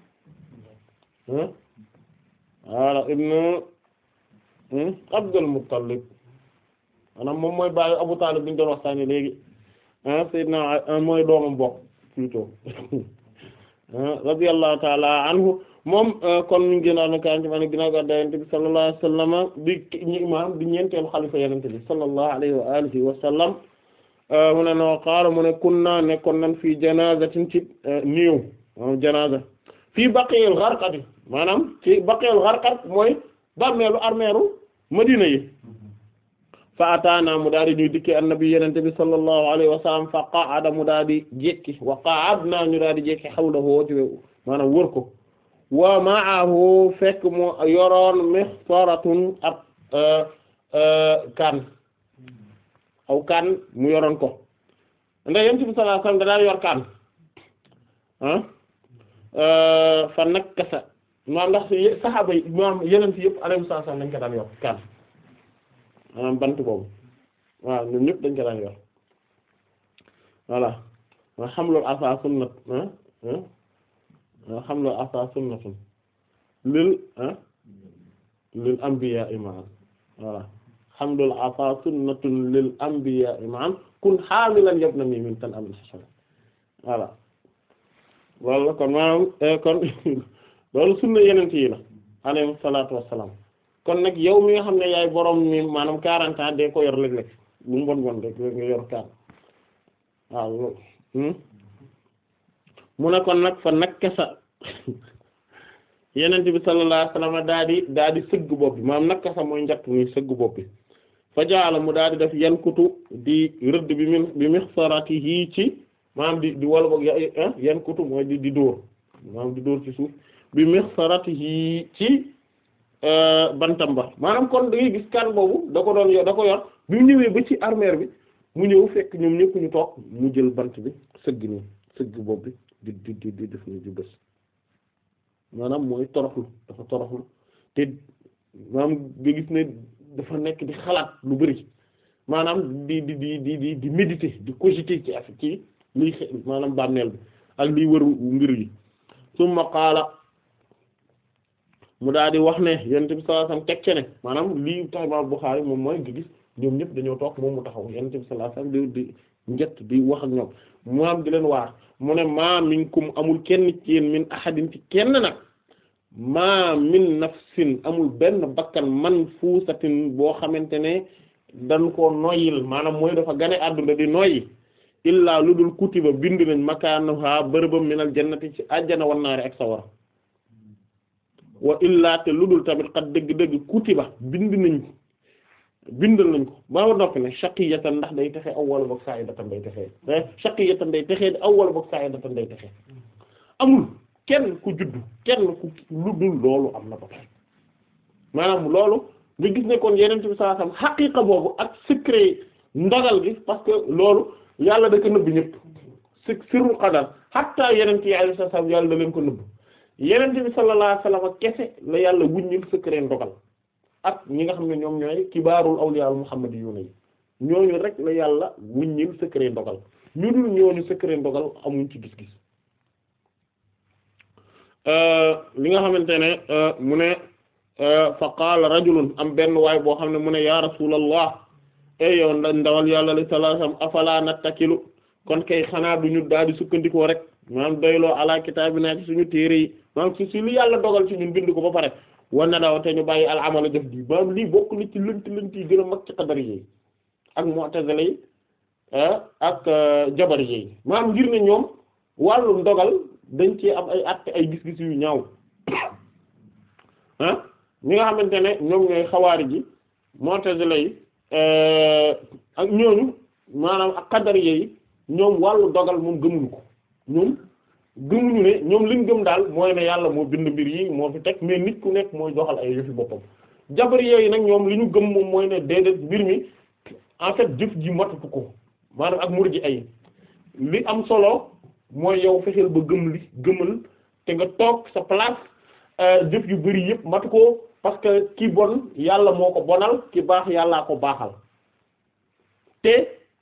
voilà ibnu Abdul Muttalib maanaam moom mooy baayu Abu Talib bi ñu doon waxtaanee léegi ah Seydina mooy doomam bokk plutôt radiyallahu ta'ala anhu moom kon mi ngi génnaat na quarante man ginnaaw gàddaay Yonent bi sallallahu alayhi wa sallam di ñi imaam di ñeenteelu xalifa Yonent bi sallallahu alayhi wa alihi wa sallam mu ne noo qaala mu ne kunna nekkoon nan fii janazatin ci néew maanaam janaza fii Baqiil Gharqad maanaam ci Baqiil Gharqad mooy bàmmeelu armeeru Madina yi fa ataana mu daal di ñuy dikkee annabi yenente bi sallallahu alayhi wa sallam fa qa'ada mu daal di jekki wa qa'adna ñu daal di jekki hawlahu ci maanaam wër ko wa ma'ahu fekk mu yoroon mixsaratun ab kaan aw kaan mu yoroon ko ndax yenente bi sallallahu alayhi wa sallam da daal yor kaan ah fa nakkasa maanaam ndax saxaaba yi maanaam yeneen ci yëpp alayhi salaam dañ ko daan yor kaan maanaam bant boobu waaw ñun ñëpp dañ ko daan yor voilà wa hamlul asa sunnat wa hamlul asa sunnatun lil lil anbiya imaan voilà hamlul asa sunnatun lil anbiya imaan kun hamilan yabnani min tan amil hashara voilà loolu kon maanaam kon loolu sunna yenent yi la alayhi salaatu wassalaam kon nag yow mi nga xam ne yaay borom mi maanaam quarante ans de ko yor léeg-léeg bu mu bon bon rek nga yor kaan waaw loolu mu ne kon nag fa nag kesa yenente bi sallallahu alayhi wasallam daa di daa di sëgg bopp bi maanaam naka sax mooy njatt muy sëgg bopp bi fa jaala mu daa di def yan kutu di rëdd bi mi bi mixsaratihi ci maanaam di di wala boog yan kutu mooy di di dóor maanaam di dóor ci suuf bi mixsaratihi ci bantam ba maanaam kon da ngay gis kan boobu da ko doon yor da ko yor bi mu ñëwee ba ci armeer bi mu ñëw fekk ñoom ñëpp ñu toog mu jël bant bi sëgg nii sëgg bopp bi di di di di def ni di bës maanaam mooy toroxlu dafa toroxlu te maanaam nga gis ne dafa nekk di xalaat lu bari maanaam di di di di di di méditer di cogiter ci affaire ci liy maanaam bàmmeel bi ak liy wër mbir yi summa qaala mu daal di wax ne yonent bi sallallahu alayhi wasallam teg ci ne maanaam lii tax Imaam Bukhari moom mooy nga gis ñoom ñëpp dañoo toog moom mu taxaw yonent bi sallallahu alayhi wasallam di di njett di wax ak ñoom mu am di leen waar mu ne maa minkum amul kenn ci yéen min ahadin ci kenn nag maa min nafsin amul benn bakkan man fuusatin boo xamante ne dañ koo noyyil maanaam mooy dafa gane àdduna di noyyi illaa lu dul kutiba bind nañ makaanaha bërëbam minal jannati ci àjjana wan naari ak sawara wa illaa te lu dul tamit xat dëgg-dëgg kutiba bind nañ ko bindal nañ ko ba ma noppi ne shaqiyatan ndax day texe aw wala boog sa'idatan day texe shaqiyatan day texe aw wala boog sa'idatan day texe amul kenn ku juddu kenn ku lu dul loolu am na ba pare maanaam loolu nga gis ne kon yeneen bi sallallahu alayhi wasallam xaqiiqa boobu ak secret ndogal gi parce que loolu yàlla da ko nëbb ñëpp si sirru qadar hatta yeneen yi alayhi salaam yàlla da leen ko nëbb yeneen bi sallallahu alayhi wasallam kese la yàlla wuññil secret ndogal ak ñi nga xam ne ñoom ñooy kibaarul awliya al muhammadiyuna yi ñooñu rek la yàlla wuññil secret ndogal ñu dul ñooñu secret ndogal amuñ ci gis-gis li nga xamante ne mu ne fa qaala rajulun am benn waay boo xam ne mu ne ya rasulallah e yow ndawal yàlla li sallallahu alayhi wasallam afala nattakilu kon kay xanaa duñu daal di sukkandikoo rek maanaam doyloo ala kitaabina ci suñu téere yi maanaam si si li yàlla dogal ci ñun bind ko ba pare war na daw te ñu bàyyi al amala def di maanaam lii bokk na ci lënt lënt yi gën a mag ci qadari yi ak mu'tazila yi ak jabari yi maanaam ngir ne ñoom wàllum dogal dañ ci am ay at ay gis-gis yu ñaaw ah ñi nga xamante ne ñoom ñooy xawaari ji mu'tazila yi ak ñooñu maanaam ak qadari yi ñoom wàllu dogal moom gëmuñu ko ñoom gëmuñu ne ñoom liñ gëm daal mooy ne yàlla moo bind mbir yi moo fi teg mais nit ku nekk mooy doxal ay yëfi boppam jabari yooyu nag ñoom li ñu gëm moom mooy ne déedéet mbir mi en fait jëf ji matutu ko maanaam ak mur ji ay li am solo mooy yow fexeel ba gëm li gëmal te nga toog sa place jëf yu bari yëpp matu ko parce que ki bon yàlla moo ko bonal ki baax yàllaa ko baaxal te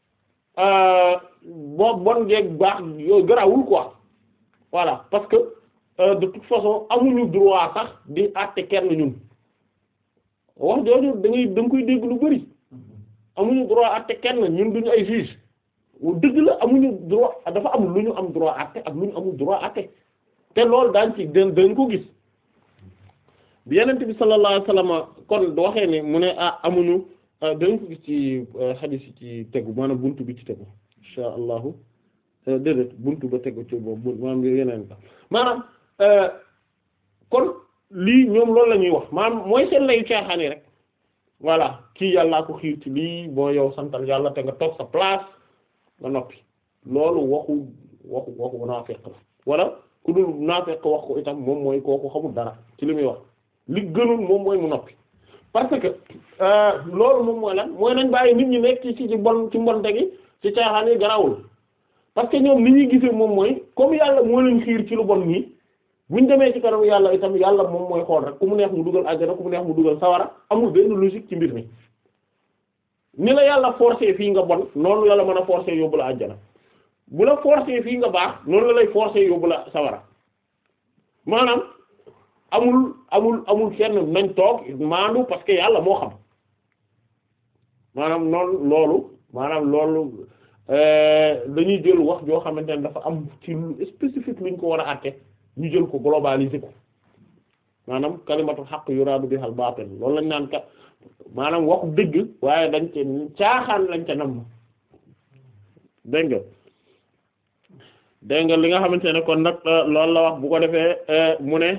boo bon geeg baax yooyu garawul quoi voilà parce que euh, de toute façon amuñu droit sax di àtte kenn ñun wax jooju da ngay da nga koy dégg lu bari amuñu droit àtte kenn ñun duñu ay juge dëgg la amuñu droit dafa am lu ñu am droit àtte ak lu ñu amul droit àtte te loolu daañ ci dañ dañ ko gis bi yenente bi sallallahu alayhi wasallam kon waxee ne mu ne ah amuñu dañ ko gis ci hadith yi ci tegu maanaam buntu bi ci tegu insha allahu déedéet buntu ba tegu ci boobu maanaam yeneen ka maanaam kon lii ñoom loolu la ñuy wax maanaam mooy seen layu caaxaani rek voilà kii yàllaa ko xiir ci lii boo yow santal yàlla te nga toog sa place nga noppi loolu waxu waxu waxu naafeq la wala ku dul naafeq wax ko itam moom mooy kooku xamul dara ci li muy wax li gënul moom mooy mu noppi parce que loolu moom mooy lan mooy nañ bàyyi nit ñi nekk ci ci bon ci mbonte gi ci caaxaan yi garawul parce que ñoom li ñuy gisee moom mooy comme yàlla moo leen xiir ci lu bon nii buñ demee ci kanam yàlla itam yàlla moom mooy xool rek ku mu neex mu dugal àjjana ku mu neex mu dugal sawara amul benn logique ci mbir mi ni la yàlla forcer fii nga bon noonu la la mën a forcer yóbbu la àjjana bu la forcer fii nga baax noonu la lay forcer yóbbu la sawara maanaam amul amul amul fenn nañ toog maandu parce que yàlla moo xam maanaam noonu loolu maanaam loolu dañuy jël wax joo xamante ne dafa am ci lu spécifique luñ ko war a àtte ñu jël ko globaliser ko maanaam kalimatul haqq yuraadu bihal baatil loolu lañ naan kat maanaam waxu dëgg waaye dañ ci caaxaan lañ ca nam dégg nga dégg nga li nga xamante ne kon nag loolu la wax bu ko defee mu ne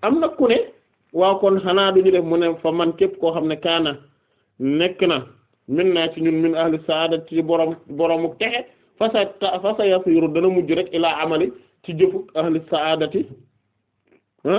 am na ku ne waaw kon xanaa duñu def mu ne fa man képp koo xam ne kaana nekk na min naa ci ñun min ahli saada ci borom boromu texe fasa fa sa yasiru dana mujj rek ilaa amali ci jëfu ahli saadati ah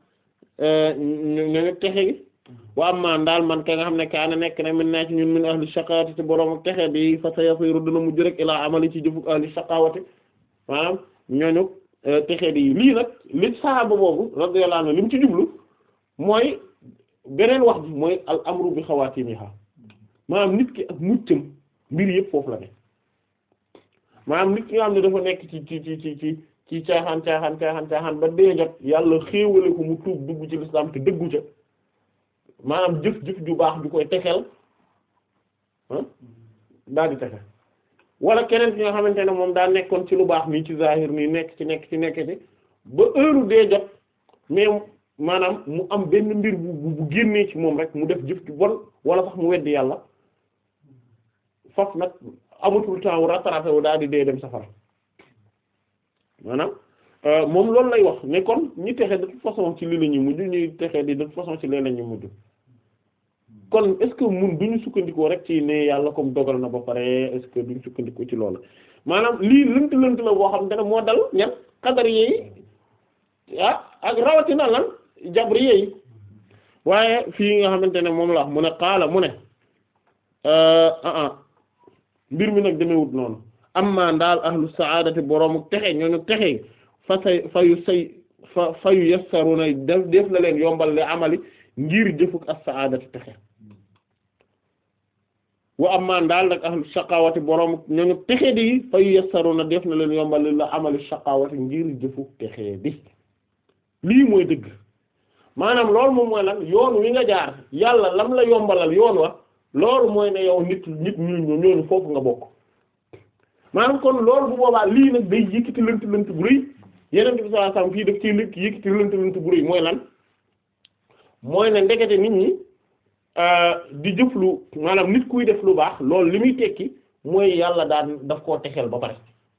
ñu texe gi wa amma daal man ka nga xam ne kaana nekk na min naa ci ñun min ahli shaqawati ci boromu texe bi fa sa yasiru dana mujj rek ilaa amali ci jëfu ahli shaqawati maanaam ñooñu texe di lii nag li sahaaba boobu radiyallahu anhu li mu ci jublu mooy beneen wax bi mooy al amru bi xawaatimiha maanaam nit ki ak muccam mbir yëpp foofu la ne maanaam nit ki nga xam ne dafa nekk ci ci ci ci ci ci caaxaan caaxaan caaxaan caaxaan ba dee jot yàlla xéewale ko mu tuub dugg ci lislaam te dëggu ca maanaam jëf jëf ju baax ju koy texeel ah daal di texe wala keneen ki nga xamante ne moom daa nekkoon ci lu baax nii ci zahir nii nekk ci nekk ci nekk ci ba heure dee jot mais maanaam mu am benn mbir bu bu génnee ci moom rek mu def jëf ci bon wala sax mu weddi yàlla faf nag amatul temps wu rattrapé wu daal di dee dem safara maanaam moom loolu lay wax ne kon ñi texe de toute façon ci lii la ñuy mujj ñuy texe di de toute façon ci lee la ñuy mujj kon est-ce que mun duñu sukkandikoo rek ci ne yàlla comme dogal na ba pare est-ce que duñu sukkandikoo ci loolu maanaam lii lënt lënt la boo xam te ne moo dal ñan xadar yi ah ak rawatina lan jabri yi waaye fii nga xamante ne moom la wax mu ne xaala mu ne ah mbir mi nag demewut noonu amma ndaal ahlu saadati boroomu texe ñooñu texe fa say fa yu say fa fa yu yassaruna def def la leen yombal le amali ngir jëfuk as saadati texe wa amma ndaal nag ahlu shaqawati boroomu ñooñu texe di fa yu yassaruna def na leen yombal la amali shaqawati ngir jëfuk texe di lii mooy dëgg maanaam loolu moom mooy lan yoon wi nga jaar yàlla lam la yombalal yoon wa loolu mooy ne yow nit nit ñu ñooñu foofu nga bokk maanaam kon loolu bu boobaa lii nag day yëkkati lënt lënt bu rëy yeneen bi sallallahu alayhi wasallam fii daf ciy lëkk yëkkati lënt lënt bu rëy mooy lan mooy ne ndekete nit ñi di jëf lu maanaam nit kuy def lu baax loolu li muy tekki mooy yàlla daan daf koo texeel ba pare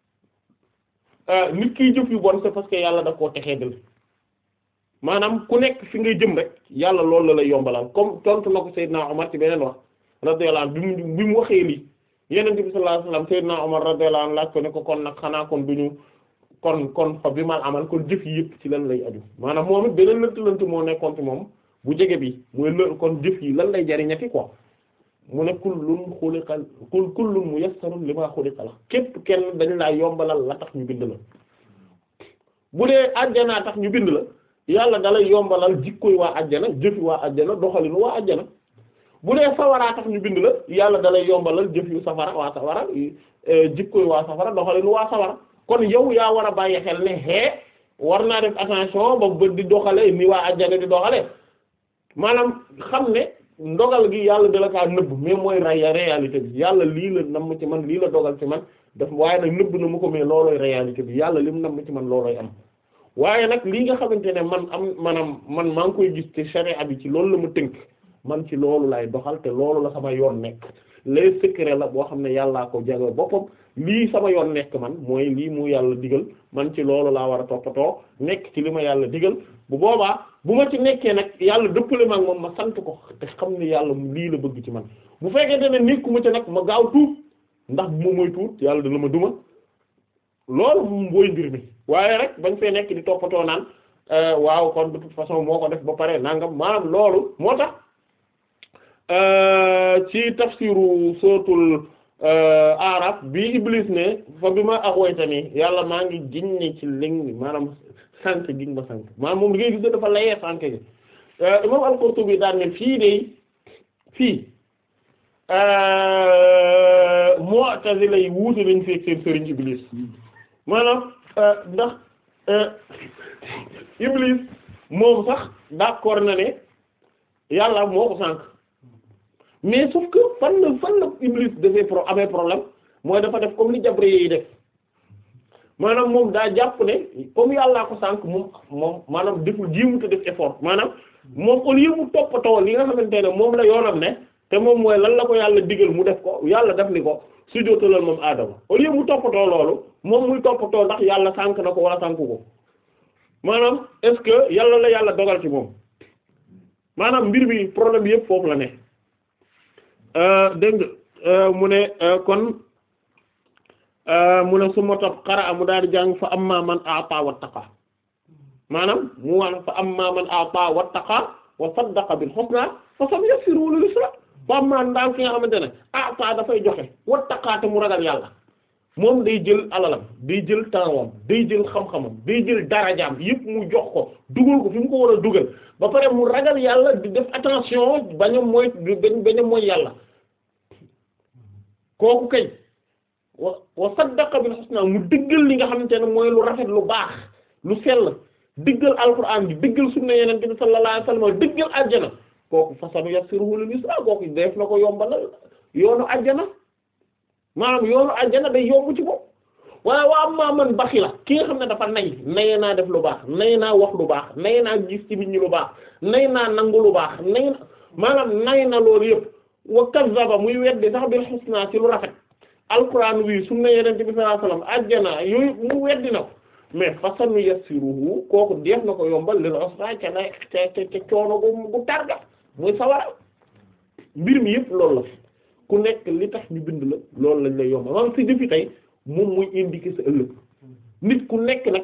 nit kiy jëf yu bon c'est parce que yàlla daf koo texee dal maanaam ku nekk fi ngay jëm rek yàlla loolu la lay yombalal comme tontu na ko Seydina Omar ci beneen wax radiyallahu anhu bi mu bi mu waxee lii Yonent bi sallallahu alayhi wasallam Seydina Omar radiyallahu anhu laaj ko ne ko kon nag xanaa kon duñu kon kon fa bi mal amal kon jëf yi yëpp ci lan lay aju maanaam moom it beneen lënt lënt moo nekkoon ci moom bu jege bi mooy lë kon jëf yi lan lay jariñati quoi mu ne kullun xuliqa kul kullun muyassarun lima xuliqa la képp kenn dañ laa yombalal la tax ñu bind la bu dee àjjanaa tax ñu bind la yàlla dalay yombalal jikkoy waa àjjana jëfi waa àjjana doxalinu waa àjjana bu dee sawaraa tax ñu bind la yàlla dalay yombalal jëf yu safara waa safara jikkoy waa safara doxalinu waa safara kon yow yaa war a bàyyi xel ne hee war naa def attention ba bët di doxale ni waa àjjana di doxale maanaam xam ne ndogal gi yàlla dala kaa nëbb mais mooy ray réalité bi yàlla lii la namm ci man lii la dogal ci man daf waaye nag nëbb na mu ko mais loolooy réalité bi yàlla lim namm ci man loolooy am waaye nag lii nga xamante ne man am maanaam man maa ngi koy gis ci sharia bi ci loolu la ma tënk man ci loolu lay doxal te loolu la sama yoon nekk les secret la boo xam ne yàllaa ko jago boppam lii sama yoon nekk man mooy lii mu yàlla digal man ci loolu laa war a toppatoo nekk ci li ma yàlla digal bu boobaa bu ma ci nekkee nag yàlla dëppale ma ak moom ma sant ko te xam ne yàlla lii la bëgg ci man bu fekkee ne nekkuma ci nag ma gaaw tuub ndax bu ma mooy tuut yàlla dana ma duma loolu moom booy mbir mi waaye rek bañ fee nekk di toppatoo naan waaw kon de toute façon moo ko def ba pare nangam maanaam loolu moo tax ci tafsiru sootul araf bi iblis ne fa bi ma axwaytani yàlla maa ngi ginne ci ling maanaam sànk gi ma sànk maanaam moom li ngay gis dafa layee sànk gi imam al-Qurtubi daan ne fii de fii Mu'tazila yi wuute lañ fekk seen sëriñ iblis maanaam ndax iblis moom sax d'accord na ne yàlla moo ko sànk mais sauf que fan la fan la iblis dafay pro amee problème mooy dafa def comme li jabri yi def maanaam moom daa jàpp ne comme yàllaa ko sànk moom moom maanaam deful jiimu te def effort maanaam moom au lieu mu toppatoo li nga xamante ne moom la yoonam ne te moom mooy lan la ko yàlla digal mu def ko yàlla def ni ko sujjóotalal moom aadama au lieu mu toppatoo loolu moom muy toppatoo ndax yàlla sànk na ko wala sànku ko maanaam est-ce que yàlla la yàlla dogal ci moom maanaam mbir bi problème bi yëpp foofu la ne dégg nga mu ne kon mu ne su ma topp xara mu daal di jàng fa amma man a'ta wattaqa maanaam mu waan fa amma man a'ta wattaqa wa saddaqa bil husna fa sanuyassiruhu lil yusra fa amma ndaal ki nga xamante ne a'ta dafay joxe wattaqa te mu ragal yàlla moom day jël alalam day jël tempsam day jël xam-xamam day jël darajaam yëpp mu jox ko dugal ko fi mu ko war a dugal ba pare mu ragal yàlla di def attention bañ a mooy bañ a mooy yàlla kooku kay wa wa saddaqa bil husna mu diggal li nga xamante ne mooy lu rafet lu baax lu sell diggal alquran bi diggal sunna yeneen bi sallallahu alayhi wasallam diggal àjjana kooku fasanu yassiruhu lil yusra kooku def na ko yombalal yoonu àjjana maanaam yoonu àjjana day yomb ci bopp waaye waa maa man baxi la ki nga xam ne dafa nay naye naa def lu baax naye naa wax lu baax naye naa gis ci nit ñi lu baax nay naa nangu lu baax nay na maanaam nay na loolu yëpp wa kazzaba muy weddi sax bil husna ci lu rafet alquran wi sunna yenente bi sallallahu alayhi wasallam àjjana yooyu mu weddi na ko mais fasanu yassiruhu kooku def na ko yombal lil usra ca na ca ca coono gu gu targa muy sawara mbir mi yëpp loolu la ku nekk li tax ñu bind la loolu lañ lay yombal maanaam si jëfi tey moom muy indiquer sa ëllëg nit ku nekk nag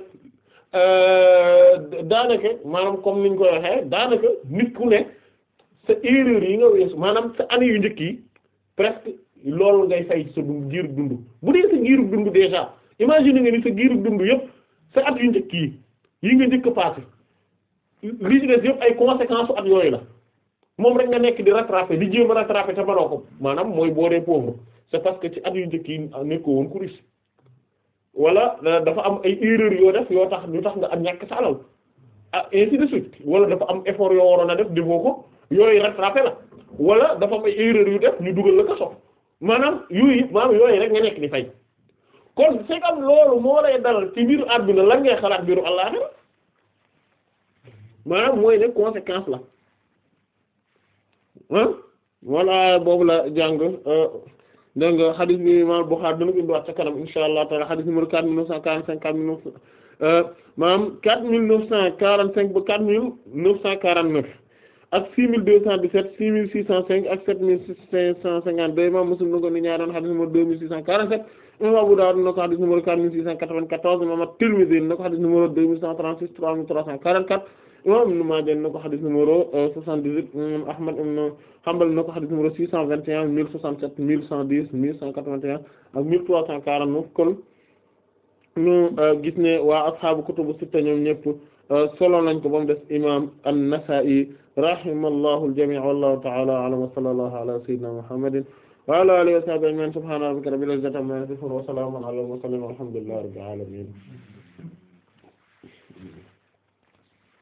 daanaka maanaam comme niñ koy waxee daanaka nit ku nekk sa erreur yi nga weesu maanaam sa année yu njëkk yi presque loolu ngay fay sa dund giirug dund bu dee sa giirug dund déjà imagine nga ni sa giirug dund yëpp sa at yu njëkk yi yi nga njëkk a passé li ci des yëpp ay conséquences at yooyu la moom rek nga nekk di rattraper di jéem a rattraper te baroo ko maanaam mooy boo dee pauvre c'est parce que ci at yu njëkk yi nekkoo woon ku riche wala dafa am ay erreurs yoo def yoo tax ñu tax nga am ñàkk sa alal ah ainsi de suite wala dafa am effort yoo waroon a def defoo ko yooyu rattraper la wala dafa am ay erreurs yu def ñu dugal la kaso maanaam yooyu maanaam yooyu rek nga nekk di fay kon c'est comme loolu moo lay dalal ci biiru àdduna lan ngay xalaat biiru àllaxira maanaam mooy ne conséquence la ah walla boobu la jàng dégg nga xadis bi imam Bukhari dana ko indiwaat ca kanam insha allah taala xadis numéro quatre mille neuf cent quarante cinq quatre mille neuf maanaam quatre mille neuf cent quarante cinq ba quatre mille neuf cent quarante neuf ak six mille deux cent dix-sept six mille six cent cinq ak sept mille cinq cent cinquante deux imam Muslim na ko ni ñaaroon xadis numéro deux mille six cent quarante-sept imam Abu Dawud na ko xadis numéro quatre mille six cent quatre-vingt-quatorze imam At-Tirmidhi na ko xadis numéro deux mille cent trente-six trois mille trois cent quarante-quatre imam Ibn Maaja na ko xadis numéro soixante-dix-huit imam Ahmad ibn Hanbal na ko xadis numéro six cent vingt et un mille soixante-sept mille cent dix mille cent quatre-vingt-un ak mille trois cent quarante-neuf kon ñu gis ne waa ashaabu kutubu sitta ñoom ñëpp solo nañ ko ba mu des imam an-Nasa'i rahimallahu al-jami' wallahu ta'ala a'lam wa sallallahu ala sayyidina Muhammadin wa ala alihi wa sahbihi ajma'in subhana rabbika rabbil izzati amma yasifun wa salamun ala al-mursalin walhamdulillahi rabbil alamin